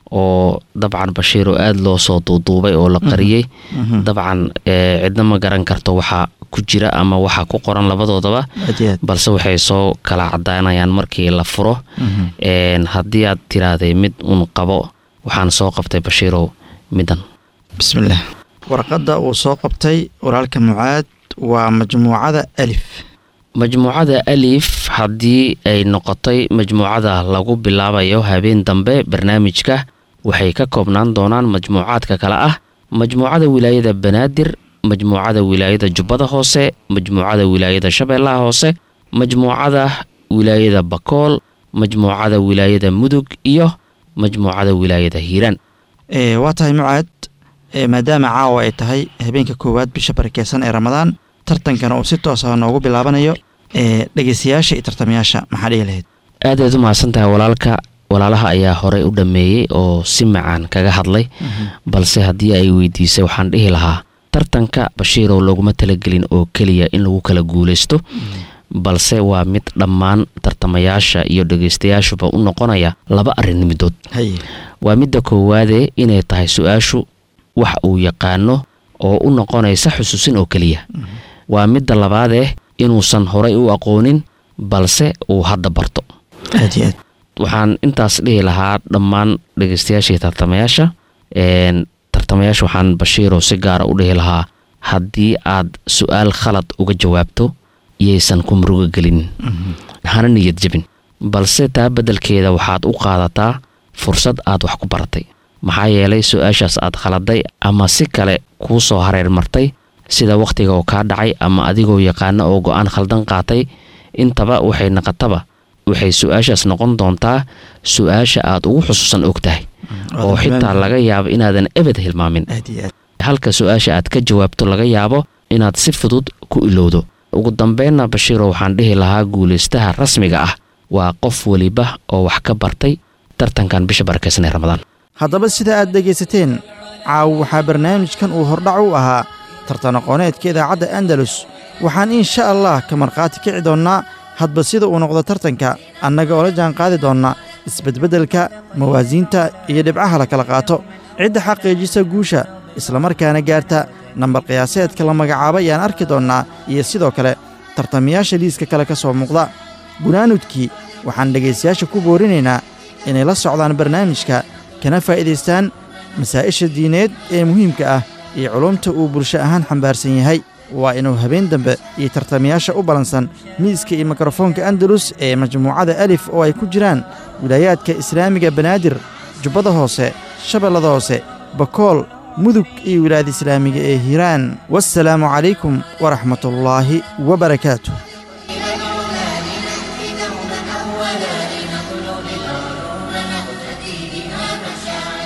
oo dabcan bashiiro aada loo soo duuduubay oo la qariyey dabcan cidna ma garan karto waxaa ku jira ama waxaa ku qoran labadoodaba balse waxay soo kala cadaanayaan markii la furo haddii aad tiraahday mid un qabo waxaan soo qabtay bashiirow midan bismillaah warqadda uu soo qabtay walaalka mucaad waa majmuucada alif majmuucada alif haddii ay noqotay majmuucada lagu bilaabayo habeen dambe barnaamijka waxay ka koobnaan doonaan majmuucaadka kale ah majmuucada wilaayada banaadir majmuucada wilaayada jubbada hoose majmuucada wilaayada shabeellaha hoose majmuucada wilaayada bakool majmuucada wilaayada mudug iyo majmuucada wilaayada hiiraan waa tahay mucaad maadaama caawa ay tahay habeenka koowaad bisha barakeysan ee ramadaan tartankana uu si toos ah noogu bilaabanayo dhegeystayaasha iyo tartamayaasha maxaa dhihi lahayd aadaad u mahadsan tahay walaalka walaalaha ayaa horey u dhammeeyey oo si macaan kaga hadlay balse haddii ay weydiisay waxaan dhihi lahaa tartanka bashiirow looguma talagelin oo keliya in lagu kala guulaysto balse waa mid dhammaan tartamayaasha iyo dhegeystayaashuba u noqonaya laba arrin midood waa midda koowaadee inay tahay su-aashu wax uu yaqaano oo u noqonaysa xusuusin oo keliya waa midda labaadee inuusan horay u aqoonin balse uu hadda barto waxaan intaas dhihi lahaa dhammaan dhegeystayaashii tartamayaasha tartamayaasha waxaan bashiirow si gaara u dhihi lahaa haddii aad su-aal khalad uga jawaabto yaysan ku muruga gelin hana niyad jebin balse taa beddelkeeda waxaad u qaadataa fursad aad wax ku baratay maxaa yeelay su-aashaas aad khaladay ama si kale kuu soo hareer martay sida wakhtiga oo kaa dhacay ama adigoo yaqaano oo go-aan khaldan qaatay intaba waxay naqataba waxay su-aashaas noqon doontaa su-aasha aad ugu xusuusan og tahay oo xitaa laga yaabo inaadan ebed hilmaamin halka su-aasha aad ka jawaabto laga yaabo inaad si fudud ku ilowdo ugu dambeynna bashiiro waxaan dhihi lahaa guulaystaha rasmiga ah waa qof weliba oo wax ka bartay tartankan bisha barakeysan ee ramadaan haddaba sida aad dhegaysateen caaw waxaa barnaamijkan uu hordhac u ahaa tartan aqooneedka idaacadda andalus waxaan insha allah ka markhaati kici doonnaa hadba sida uu noqdo tartanka annaga oo la jaan qaadi doonna isbedbeddelka mawaasiinta iyo dhibcaha la kala qaato cidda xaqiijisa guusha islamarkaana gaarta nambar qiyaaseedka la magacaabo ayaan arki doonnaa iyo sidoo kale tartamayaasha liiska kale ka soo muuqda gunaanudkii waxaan dhegaystayaasha ku boorinaynaa inay la socdaan barnaamijka kana faa'iidaystaan masaa'isha diineed ee muhiimka ah iyo culumta uu bulsho ahaan xambaarsan yahay waa inuu habeen dambe iyo tartamayaasha u ballansan miiska iyo mikrofoonka andalus ee majmuucada alif oo ay ku jiraan wilaayaadka islaamiga banaadir jubbada hoose shabeellada hoose bakool mudug iyo wilaayada islaamiga ee hiiraan wassalaamu calaykum waraxmatullaahi wabarakaatu أولا لنطلب العلوم نقتدي بها مشاعر